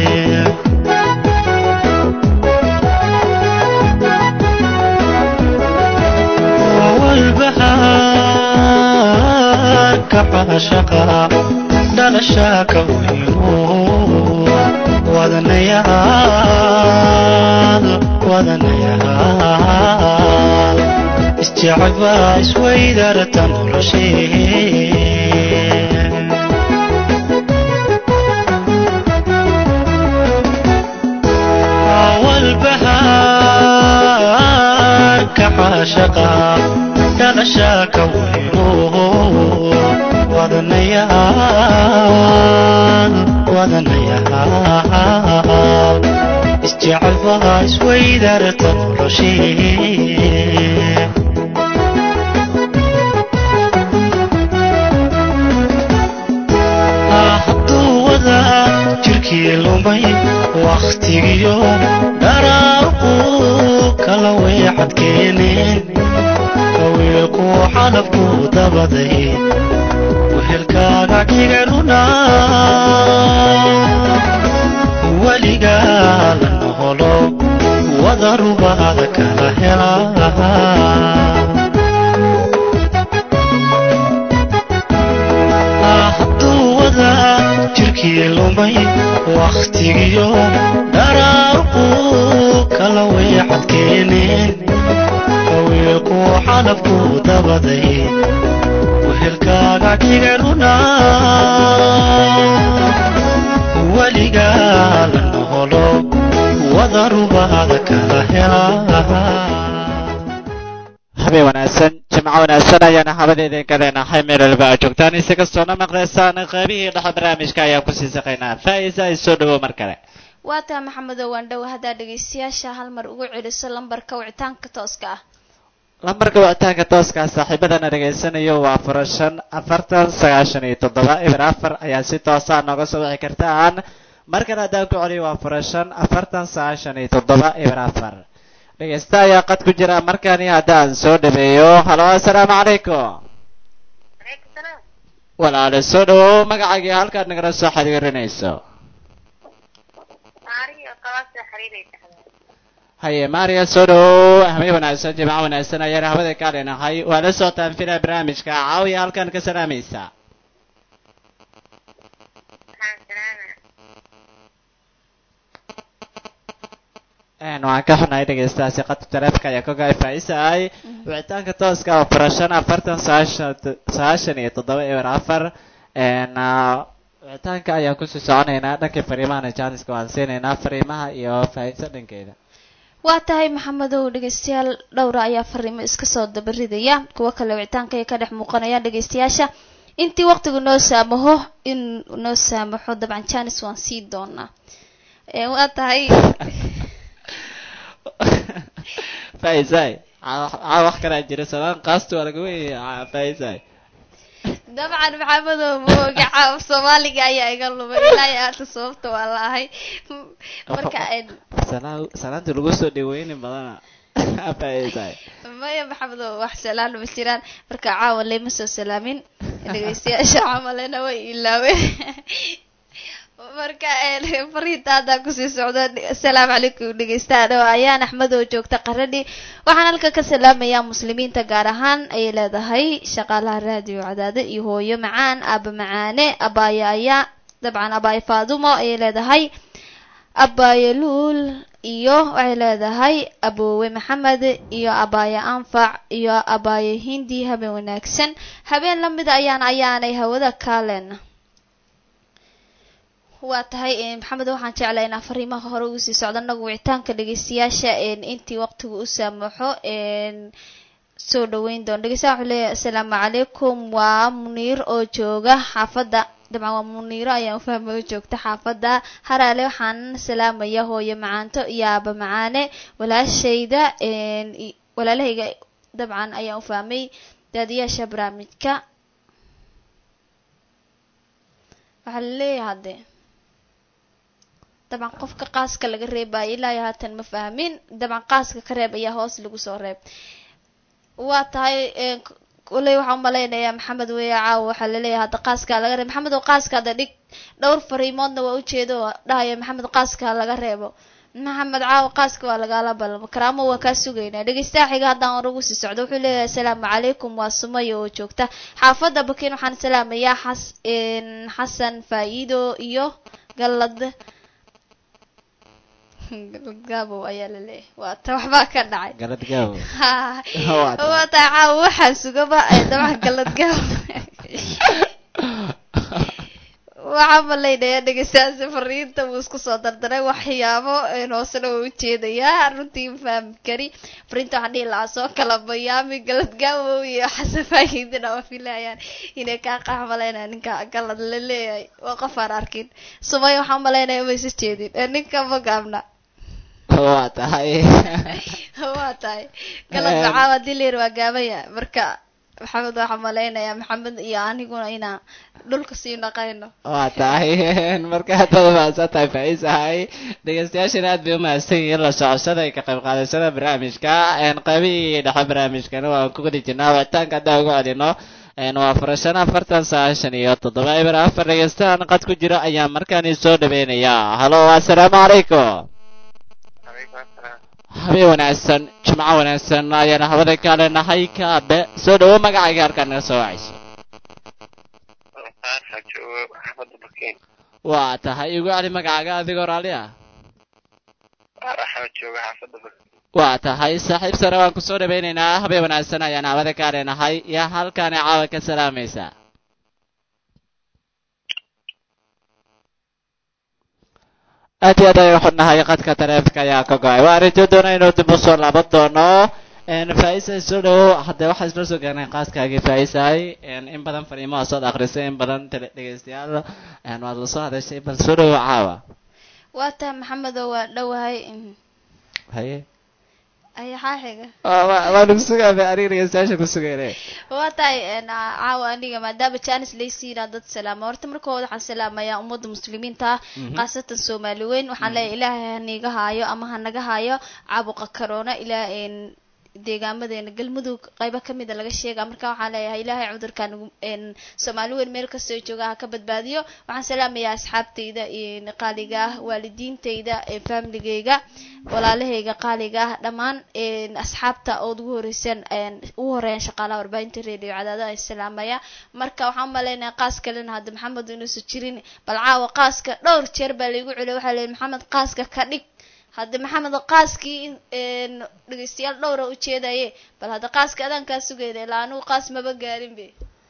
Speaker 2: walbahaarka caashaqa dhalashaaka weyno wadanayaal wadanayaal isjecbaa isweydarta noloshee caashaqa dhalashaa ka weyno wadanayaal wadanayaal isjecel baa isweydarta noloshee hadduu wadaa jirkii lumay wakhtigiyo dharaarqu kala weexad keeneen kawiilku xalafku dabaday wehelkaaga dhiganuna weligaa la noholo wada rubaada kala helaa hadduu wadaa jirkii lumay wakhtigiyo dharaarqu kala weexad keeneen kawiilku xalafku dabaday wehelkaaga dhiganuna weligaa la noholo wada rubaada kala helaa
Speaker 1: habeen wanaagsan jimco wanaagsan ayaana habada idinka leenahay meel walba aad joogtaan ise kastoona maqlaysaan qaybihii dhexe barnaamijka ayaan kusii saqaynaa faa'iisa ay soo dhawow mar kale
Speaker 3: waa taa maxamedow waandhow haddaa dhegaystayaasha hal mar ugu celiso lambarka wicitaanka tooska ah
Speaker 1: lambarka wicitaanka tooska saaxiibadana dhegaysanayo waa fura shan afartan sagaashan iyo toddoba eber afar ayaa si toosa nooga soo wixi kartaan markan haddaan ku celiyo waa fura shan afartan sagaashan iyo toddoba eber afar dhegaysta ayaa qad ku jira markani haddaan soo dhaweeyo halo assalaamu calaykum
Speaker 5: Aleykum salaam.
Speaker 1: walaale soo dhawow magacaagii halkaad nagala soo xiriirinayso
Speaker 5: Maari oo qabaasta xiriiraysa.
Speaker 1: haye maria soo dhawow habeen wanaagsan jimco wanaagsan ayaan hawada ka leenahay waa la socotaan filaa barnaamijka caawiya halkan ka salaamaysa
Speaker 5: Waxaan salaama.
Speaker 1: Een, waan ka xunahay dhegaystayaasha qadka taleefanka ayaa ka go'ay faa'iisahay wicitaanka tooska oo fura shan afartan sagaashan sagaashan iyo toddoba eber afar een, ah, wicitaanka ayaan kusii soconaynaa dhankii fariimahana jaaniska waan siinaynaa fariimaha iyo faa'iisa dhankeeda
Speaker 3: waa tahay maxamedow dhegaystayaal dhowra ayaa fariimo iska soo dabaridaya kuwo kale wicitaanka ay ka dhex muuqanayaan dhegaystayaasha intii waqtigu noo saamaho in noo saamaxo dabcan janis waan sii doonaa Ee, waa tahay
Speaker 1: faa'iisahay caa wax kalaa jira salaan qaastu waa laga weynaya faa'iisahay
Speaker 3: dabcan maxamedow mooga caaf soomaaliga ayaa iga lumay ilaa iyo aata sababta waa la ahay marka een,
Speaker 1: Salaa- salaanta lagu soo dhaweyni badana faa'iisahay
Speaker 3: maya maxamedow wax salaan ma jiraan marka caawa leyma soo salaamin dhegaystayaasha camalena way ilaaween marka een, fariinta haddaan kusii socdo asalaamu calaykum dhegeystayaal ayaan axmed oo joogta qaradhi waxaan halka ka salaamayaa muslimiinta gaar ahaan ayay leedahay shaqaalaha raadiyo cadaade iyo hooyo macaan aaba macaane abaaye ayaa dabcan abaaye faadumo ayay leedahay abaaye luul iyo waxay leedahay aboowe maxamed iyo abaaye anfac iyo abaaye hindi habeen wanaagsan habeen lamida ayaan ayaanay hawada kaalen waa tahay een, maxamed waxaan jeclaa inaan fariimaha hore ugu sii socdo anagu wicitaanka dhegeystayaasha een, intii waqtigu u saamaxo een, soo dhaweyn doon dhegeystayaal wuxuu leeyahay asalaamu calaykum waa muniir oo jooga xaafadda dabcan waa muniiro ayaan ufahmay oo joogta xaafadda haraale waxaan salaamaya hooyo macaanto iyo aaba macaane walaashayda een, i- walaalahayga dabcan ayaan ufahmay daadiyaasha barnaamijka waxaa laleeyahay hadde dabcan qofka qaaska laga reebayo ilaa iyo haatan ma fahmin dabcan qaaska ka reeb ayaa hoos lagu soo reeb waa tahay een, k- koley waxaan umalaynayaa maxamed weya caawa waxaa laleeyahay hadda qaaskaa laga reeb maxamed oo qaaska hadda dhig dhowr fariimoodna waa ujeedo oo dhahaya maxamed qaaska laga reebo maxamed caawa qaaska waa lagaala balamo karaamo waa kaa sugaynaa dhegeystaha xiga haddaan hore ugu sii socdo wuxuu leeyahay asalaamu calaykum waa sumaya oo joogta xaafadda bakin waxaan salaamayaa xas een, xasan faa'iido iyo galad galad gaabow ayaa la leeyahay waa ta waxbaa ka dhacay
Speaker 1: galad gaawo
Speaker 3: Ha,
Speaker 1: Waa tahay.
Speaker 3: waa tahay caawa waxaan sugaba ee dabcan galad gaabow waxaa malaynaya dhegeystayaasha fariinta wuu isku soo dardaray waxyaabo een hoosena waa ujeedayaa runtii ma fahmi kari fariinta waxaan dhihi lahaa soo kala bayaami galadgaawow iyo xasafaahidina waa filayaan inay kaa qax malaynaya ninka galad la leeyahay waa qof aan arkin sumay waxaan malaynaya ma isa jeedin ee ninka ma gaabna
Speaker 1: waa tahay
Speaker 3: waa tahay galad macaawa hadii layir waa gaabaya marka maxamed waxaan malaynayaa maxamed iyo aniguna inaan dhulka sii naqayno
Speaker 1: waa tahay marka haddaad umahadsan tahay faisahay dhegeystayaashana aad bay umahadsan yihiin la socoshada iyo ka qayb qaadashada barnaamijka qaybihii dhexe barnaamijkana waan ku gudi jirnaa wicitaanka haddaan ugu celino waa furashana afartan sagaashan iyo toddoba eber afar dhegeystaan qad ku jiro ayaa markaani soo dhaweynayaa halo assalaamu calaykum
Speaker 6: calaykum assalaam
Speaker 1: habeen wanaagsan jimco wanaagsan ayaana hawada ka leenahay kaabe soo dhawo magacayga halkaan naga soo wacayso
Speaker 6: saasa joogo xaafadda bakiin
Speaker 1: waa tahay igu celi magacaaga adigoo raalli ah
Speaker 6: waxaa jooga xaafadda bakiin
Speaker 1: waa tahay saaxiib sare waan kusoo dhawaynaynaa habeen wanaagsan ayaan hawada ka leenahay yaa halkaani caawa ka salaamaysa aad iyo aad ayaan xudnahay qadka taleefonka ayaa ka go-ay waa arrintii doona inuu dib u soo laaban doono faaisahay soo dhawo haddee waxaa isla soo gaarnay qaaskaagii faaisahay in badan fariimo waa soo akhrisay in badan tele dhegeystayaal waad la soo hadashay bal soo dhawo caawa
Speaker 3: waa tahay maxamedo waa dhowahay
Speaker 1: haye
Speaker 3: ayaxaa xiga
Speaker 1: waa nagu sugaaba aniga dhegeystayaasha ku sugayne
Speaker 3: waa tahay caawa aniga maadaama janis laysiinaa dad salaama horta marka hore waxaan salaamayaa ummadda muslimiinta ah khaasatan soomaali weyn waxaan leeyahay ilaahay haniga haayo ama hanaga haayo caabuqa corona ilaa deegaamadeena galmudug qaybo kamida laga sheega marka waxaan leeyahay ilaahay cudurkan soomaali weyn meel kastoo jooga ha ka badbaadiyo waxaan salaamayaa asxaabtayda qaaliga ah waalidiintayda familigayga walaalahayga qaaliga ah dhammaan asxaabta ood ugu horeysaan ugu horeeyaan shaqaalaha warbaahinta radio cadaada ay salaamaya marka waxaan umaleynaya qaas kalena hadda maxamed inuusan jirin bal caawa qaaska dhowr jeer baa laygu celiya waxaa leeyahy maxamed qaaska ka dhig hadda maxamed qaaskii dhegeystayaal dhowra ujeedaye bal hadda qaaska adaan kaa sugayna ilaa anigu qaas maba gaarin be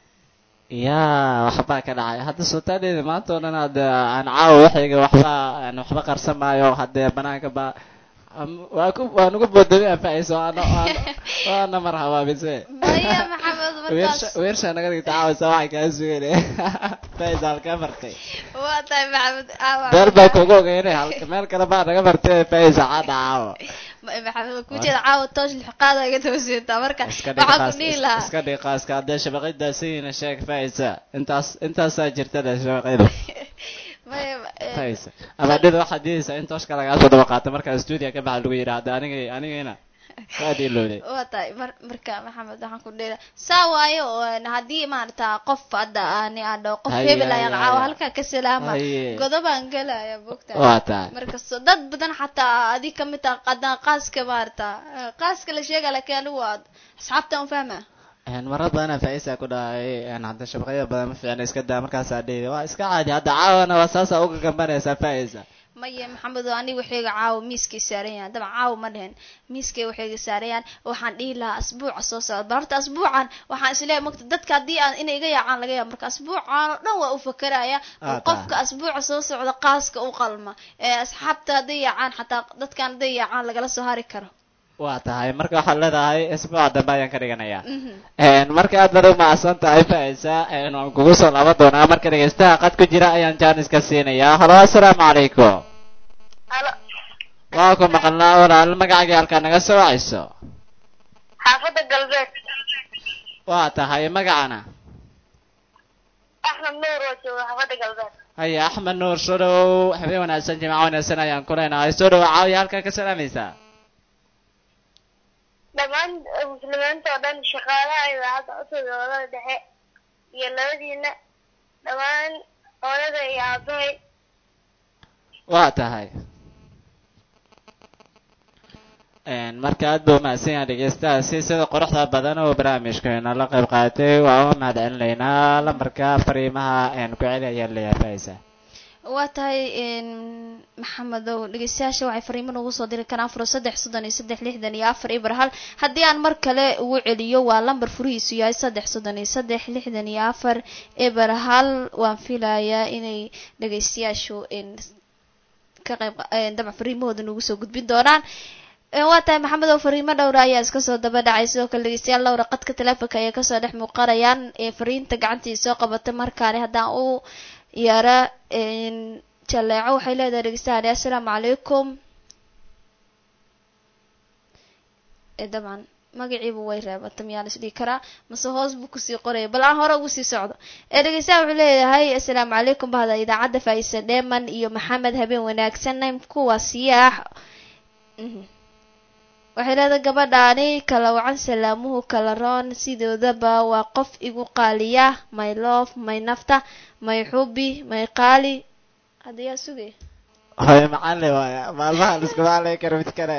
Speaker 1: yaa waxbaa ka dhacay hadda sultaaneeda maanta oo dhan hadda aan caawa waxayga waxba aan waxba qarsan maayo haddee banaanka ba waa ku waa nagu boodami anfacayso waana waana mar habaabise
Speaker 3: maya maxamed markaas
Speaker 1: weersha naga dhigta caawisa waxay kaa sugayne faisa halkaa martay
Speaker 3: waa tahay maxamed caawa
Speaker 1: meel baa kugu ogeynay halka meel kale baa naga martay faisa cadda caawa
Speaker 3: maxamed kujeeda caawa toosh lixqaada iga toosintaa marka
Speaker 1: iska dhig
Speaker 3: waxaan ku
Speaker 1: qaas
Speaker 3: dhihi lahaa
Speaker 1: iska dhig qaaska haddee shabaqida sayina sheeg faisa intaas intaasaa jirtada shabaqida
Speaker 3: maya
Speaker 1: faisa ama dhida waxaad diidaysaa in tooshka lagaa soo daba qaato markaa stuudiga ka baxa lagu yidhaahda aniga anigayna waad ilowday
Speaker 3: waa tahay mar marka maxamed waxaan ku dhihi lahaa saa waayo oo haddii maarata qof hadda ani aan dhaho qof
Speaker 1: Haye,
Speaker 3: hebel ayaan
Speaker 1: haye,
Speaker 3: caawa
Speaker 1: haye.
Speaker 3: halkaa ka salaama
Speaker 1: Haye.
Speaker 3: godobaan gelaya bogta
Speaker 1: waa tahay
Speaker 3: markasto dad badan xataa adi kamid taha qadaan qaaska maarata qaaska la sheega laakiin anigu waa asxaabta un fahma
Speaker 1: marar badanaa faisa ku dhacay hadda shabaqyada badan ma fiicna iska daa markaasaa dhidi waa iska caadi hadda caawana waa saasa uga gambanaysaa faisa
Speaker 3: maya maxamed oo aniga waxayga caawa miiskay saaran yahan dabcan caawa ma dhehen miiskay waxayga saarayaan waxaan dhihi lahaa asbuuca soo socda bal horta asbuucan waxaan isleeyahay mogta dadka haddii aan inay iga yaacaan laga yaaba marka asbuucan oo dhan waa u fakeraya
Speaker 1: Ah,
Speaker 3: oo qofka asbuuca soo socda qaaska u qalma ee asxaabta hadday yaacaan xataa dadkan hadday yaacaan lagala soo hari karo
Speaker 1: waa tahay marka waxaad leedahay isbuuca dambe ayaan ka dhiganayaa
Speaker 3: Mhm.
Speaker 1: marka aad baad umahadsan tahay faisa waan kugu soo laaban doonaa marka dhegeystaha qad ku jira ayaan jaaniska siinayaa halo assalaamu calaykum
Speaker 5: halo
Speaker 1: waa ku maqalnaa walaal magacaaga halkaa naga soo wacayso
Speaker 5: xaafadda galbeed
Speaker 1: waa tahay magacana
Speaker 5: axmed nuur oo jooga xaafadda galbeed
Speaker 1: haya axmed nuur soo dhawow habeen wanaagsan jimco wanaagsan ayaan ku leenahay soo dhawow caawiya halkaa ka salaamaysaa
Speaker 5: dhammaan muslimiinta oo dhan shaqaalaha idaacadda cusub ee wadada dhexe iyo labadiina dhammaan hooyada iyo aabahay
Speaker 1: waa tahay marka aad buu umahadsan yahay dhegeystahaasi sida quruxda badan oo barnaamijkeena la qayb qaatay waa uga mahad celinaynaa lambarka fariimaha ku celi ayaan leeyahay faisa
Speaker 3: waa tahay maxamedow dhegeystayaasha waxay fariimo noogu soo diri karaan furo saddex soddon iyo saddex lixdan iyo afar ibr hal haddii aan mar kale ugu celiyo waa lambar furihiisu yahay saddex soddon iyo saddex lixdan iyo afar ibr hal waan filayaa inay dhegeystayaashu ka qayb dabca fariimahooda noogu soo gudbin doonaan waa tahay maxamed oo fariimo dhowra ayaa iska soo daba dhacay sidoo kale dhegeystayaal dhowra qadka teleefonka ayay kasoo dhex muuqanayaan ee fariinta gacantii soo qabatay markaani haddaan u yara jaleeco waxay leedahay dhegeystayaal assalaamu calaykum dabcan magaciiba way reebata miyaa las dhihi karaa mase hoos buu kusii qoraya bal aan hore ugu sii socdo ee dhegeystayaal wuxuu leeyahay assalaamu calaykum bahda idaacadda faa'isa dheeman iyo maxamed habeen wanaagsan kuwa siyaax waxay leedahay gabadhaani kala wacan salaamuhu kala roon sidoodaba waa qof igu qaaliya my love my nafta may xubi may qaali hadda yaa sugay
Speaker 1: hoy macalin waaya maalmaha lisku macalin karo mid kale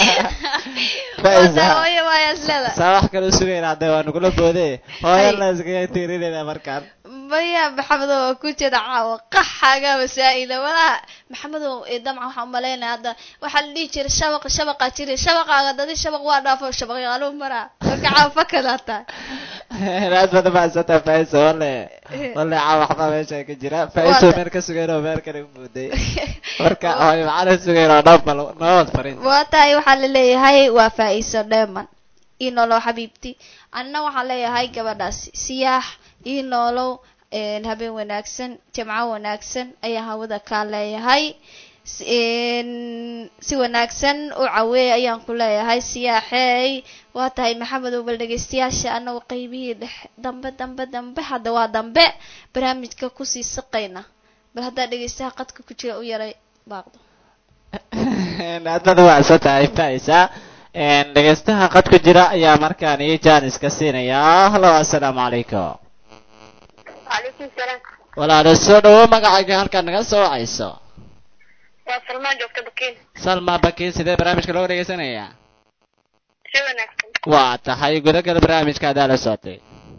Speaker 3: hooye waaya isleda
Speaker 1: saa wax kale sugayna hadda waa nagula boode hooyana iskaga tiirinayna markaan
Speaker 3: maya maxamedow waa ku jeeda caawa qaxaga masaa-ila walaha maxamedow damca waxaan umalaynaya hadda waxaa la dhihi jiray shabaq shabaqa jiri shabaqaaga dadi shabaq waa dhaafo shabaqyaaluu maraa marka caawa fakada tahay
Speaker 1: aad badan mahadsanta faiso wale wale caawa waxbaa meesha ka jira faiso meel ka sugayn oo meel kale umuuday marka hooy macalin sugayn oo dhan bal nabad farin
Speaker 3: waa tahay waxaa la leeyahay waa faa-iiso dheeman ii noolow xabiibti anna waxaan leeyahay gabadhaasi siyaax ii noolow habeen wanaagsan jamco wanaagsan ayaa hawada kaa leeyahay si wanaagsan u caweey ayaan ku leeyahay siyaaxeey waa tahay maxamedow bal dhegeystayaasha anagu qeybihii dhex dambe dambe dambe hadda waa dambe barnaamijka kusii saqayna bal haddaa dhegeystaha qadka ku jira u yaray baaqdo
Speaker 1: aad baad umacsan tahay faisa dhegeystaha qad ku jira ayaa markaan ii jaaniska siinayaa halo assalaamu calaykum
Speaker 5: calaykum salaam
Speaker 1: walaalo soo dhawo magacayga halkaad naga soo wacayso
Speaker 5: waa salmaan joogta bakiin
Speaker 1: salma bakiin sidee barnaamijka looga dhegeysanayaa
Speaker 5: si wanaagsan
Speaker 1: waa tahay gudagala barnaamijka haddaa la socotay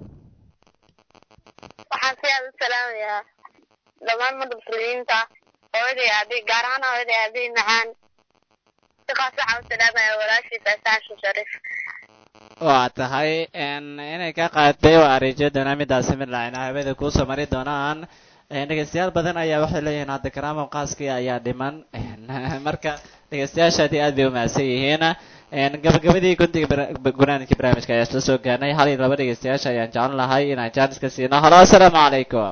Speaker 5: waxaan si aad u salaamayaa dhammaan madda muslimiinta hooyaday aaday gaar ahaan hooyaday aaday macaan si qaas waxaa u salaamaya walaashii faasaansha shariif
Speaker 1: waa tahay inay ka qaadatay waa ariijo doonaa midaasi mid laacina hawada kuusoo mari doonaan dhegeystayaal badan ayaa waxay leeyihiin hadda karaamo qaaskii ayaa dhiman marka dhegeystayaasha aad iyo aad bay umahadsan yihiin gabagabadii gundiga gunaanidkii barnaamijka ayaa isla soo gaarnay hal iyo laba dhegeystayaasha ayaan jeclan lahay inaan jaaniska siino halo assalaamu calaykum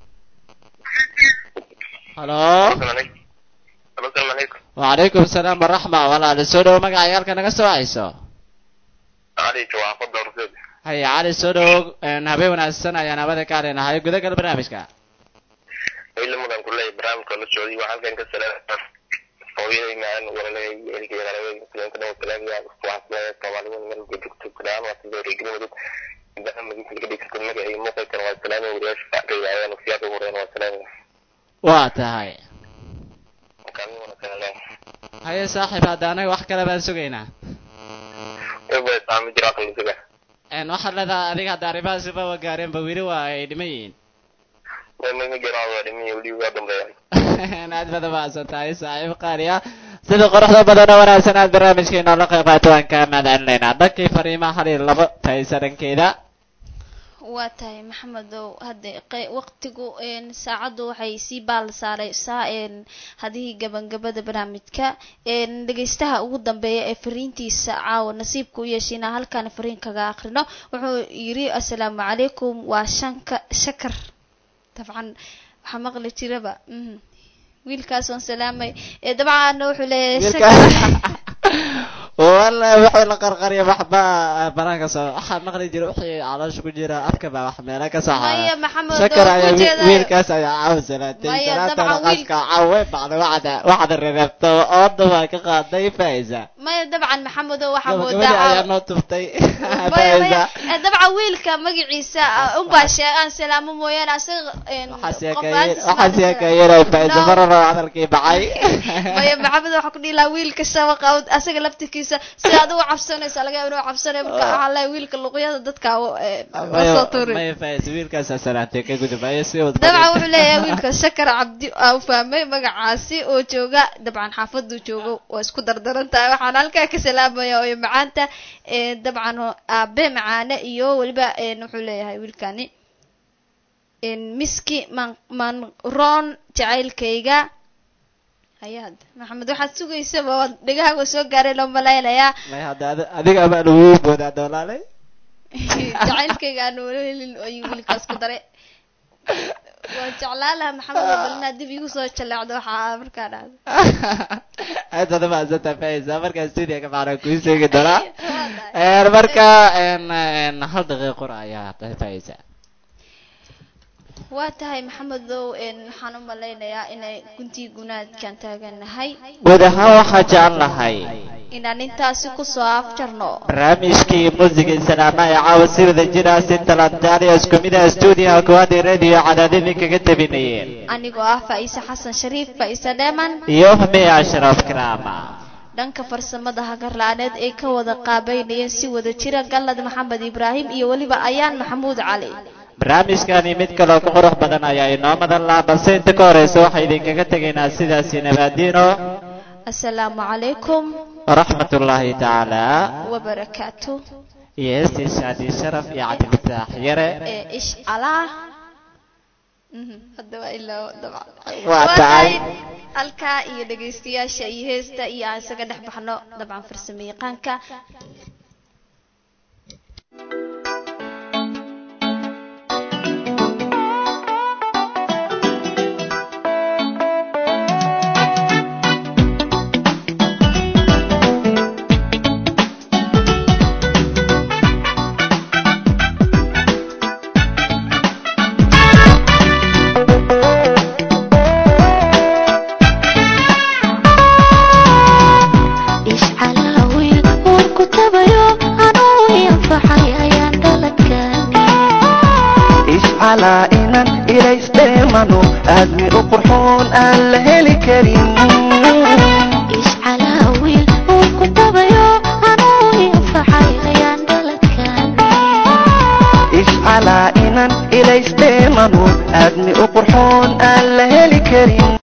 Speaker 1: halo
Speaker 6: asalaamu calaykum
Speaker 1: wacalaykum asalaam waraxma walaali soo dhawo magacay halka naga soo wacayso
Speaker 6: cali jawaaqada horseed
Speaker 1: haya cali soo dhawo habeen wanaagsan ayaan habada ka hadlaynahay gudagal barnaamijka
Speaker 6: ilamadan kuleeyahay barnaamijka la socday waxaa halkan ka salaama hooyaday macaan walaalay ehelkay qaraabay muslimka dhan salaamaya waxaa soomaalida meel joogto kudhaan waa sida reegnimadud barnaamijka laga dhigto magaca iyo muuqalkana waa salaamaya wariyaasha facdayda ayaan siyaada ugu horeyn waa salaamaya
Speaker 1: waa tahay
Speaker 6: kaalmi wanaagsan leh
Speaker 1: haye saaxiib hadda anaga wax kale baan sugaynaa
Speaker 6: eba saami jira aqli suga
Speaker 1: waxaad leedahay adiga hadda arrimahaasiba wa gaareenba weli waa ay dhiman yihiin
Speaker 6: ma jiraa waa dhimiyo weli waa dambeeya
Speaker 1: aad baad umahadsan tahay saaxiib qaaliya sida qoraxda badan oo wanaagsan aad barnaamijkeena la qayb qaato waan kaa mahadcelinaynaa dhankii fariimaha hal iyo labo tahaysa dhankeeda
Speaker 3: waa tahay maxamedow hadda waqtigu saacaddu waxay sii baal saareysaa hadihii gabangabada barnaamijka dhegeystaha ugu dambeeya ee fariintiisa caawa nasiibka u yeeshayna halkaan fariin kaga akrino wuxuu yiri assalaamu calaykum waa shanka shakar dabcan waxaa maqli jiraba wiilkaas waan salaamay dabcan wuxuu leeyahay shakar
Speaker 1: wala wuxuu la qarqariya waxba banaanka soo waxaa maqli jira wixii caloosha ku jira afka baa wax meela ka soo
Speaker 3: maya maxamed
Speaker 1: shakar
Speaker 3: oo
Speaker 1: ayaa
Speaker 3: ku jeeda
Speaker 1: wiilkaas ayaa caaw salaatay
Speaker 3: Maya,
Speaker 1: salaatana
Speaker 3: dabcan wiil-
Speaker 1: qaska caawe bacda waxda waxda rereebto ooda waa ka qaaday faaiza
Speaker 3: maya dabcan maxamed oo waxaa
Speaker 1: gabagabadii
Speaker 3: moodaa
Speaker 1: ayaa
Speaker 3: caawa-
Speaker 1: noo tuftay
Speaker 3: maya
Speaker 1: faaiza
Speaker 3: maya eh, dabcan wiilka magaciisa ah, unbaa sheegaan salaamo mooyaane asaga
Speaker 1: waxaas
Speaker 3: qof
Speaker 1: yeekayeen
Speaker 3: aantis ma
Speaker 1: waxaas
Speaker 3: arkay.
Speaker 1: yeekayeen faaiza
Speaker 3: No.
Speaker 1: mararo hadalkii bacay
Speaker 3: maya maxamed waxaa ku dhihi lahaa wiilka shabaqa asaga laftirkiisa wiilkiisa sidaad uga cabsanaysa laga yaaba inuu cabsanaya marka waxaa leeyahay wiilka luqyada dadka soo tuurin
Speaker 1: maya faais wiilkaasa salaantay ka gudubaayo si wad
Speaker 3: dabcan wuxuu leeyahay wiilka shakar cabdi aa u fahmay magacaasi oo jooga dabcan xaafaduu joogo waa isku dardaran tahay waxaan halkaa ka salaamaya oo macaanta ee, dabcan oo aabe macaane iyo weliba een, wuxuu leeyahay wiilkani een, miski man manroon jacaylkayga hayaad maxamed waxaad sugaysaba waad dhegahaaga soo gaareen oo malaynayaa
Speaker 1: maya hadda adi- adiga baa lagu boodaa doolaalay
Speaker 3: jacaylkayga aan weli helin ayuu wiilkaas ku daray waan jeclaan lahaa maxamed oo bal inaad dib igu soo jaleecdo waxaa markaa dhahdo
Speaker 1: aad baad umahadsanta faisa markaa studiga macnaa kuu sheegi doonaa Een, marka een, een, hal daqiiqo qura ayaa faisa
Speaker 3: waa tahay maxamedow een, waxaan u malaynayaa inay guntii gunaadkan taaganahay
Speaker 1: guud ahaan waxaa jecel lahay
Speaker 3: inaan intaasi kusoo afjarno
Speaker 1: barnaamijkii muusiga salaama ee caawa si wada jira si talantaaliya isku mid ah stuudiyaha koowaad ee radio cadaadadii kaga tabinayeen
Speaker 3: anigoo ah faa'iise xasan shariif faa'iise dheeman
Speaker 1: iyo humeya ashraf karaama
Speaker 3: dhanka farsamada hagarla'aaneed ay ka wada qaabeynayeen si wada jira gallad maxamed ibraahim iyo weliba ayaan maxamuud cali
Speaker 1: barnaamijkani mid kaloo ka qurux badan ayaa inoo madan laha balse inta ka horeysa waxaa idinkaga tegaynaa sidaasi nabaadiino
Speaker 3: assalaamu calaykum
Speaker 1: waraxmat ullaahi tacaala
Speaker 3: wabarakaatu
Speaker 1: iyo heestii shaadi sharaf iyo cabdifataax yare
Speaker 3: ee ish allah Mhm, hadda waa ilaa dabcan
Speaker 1: Waa
Speaker 3: Waa
Speaker 1: tahay.
Speaker 3: halkaa iyo dhegaystayaasha iyo heesta iyo aan isaga dhex baxno dabcan farsamo yaqaanka
Speaker 4: ishcalaawiil warku tabayo anuu yanfaxay ayaan dhaladkaani
Speaker 7: ishcalaa inan ilaysdheemano aadmi u qurxoon aan la heli karin
Speaker 4: ishcalaawiil warku tabayo anuu yanfaxay ayaan dhaladkaani
Speaker 7: ishcalaa inan ilaysdheemano aadmi u qurxoon aan la heli karin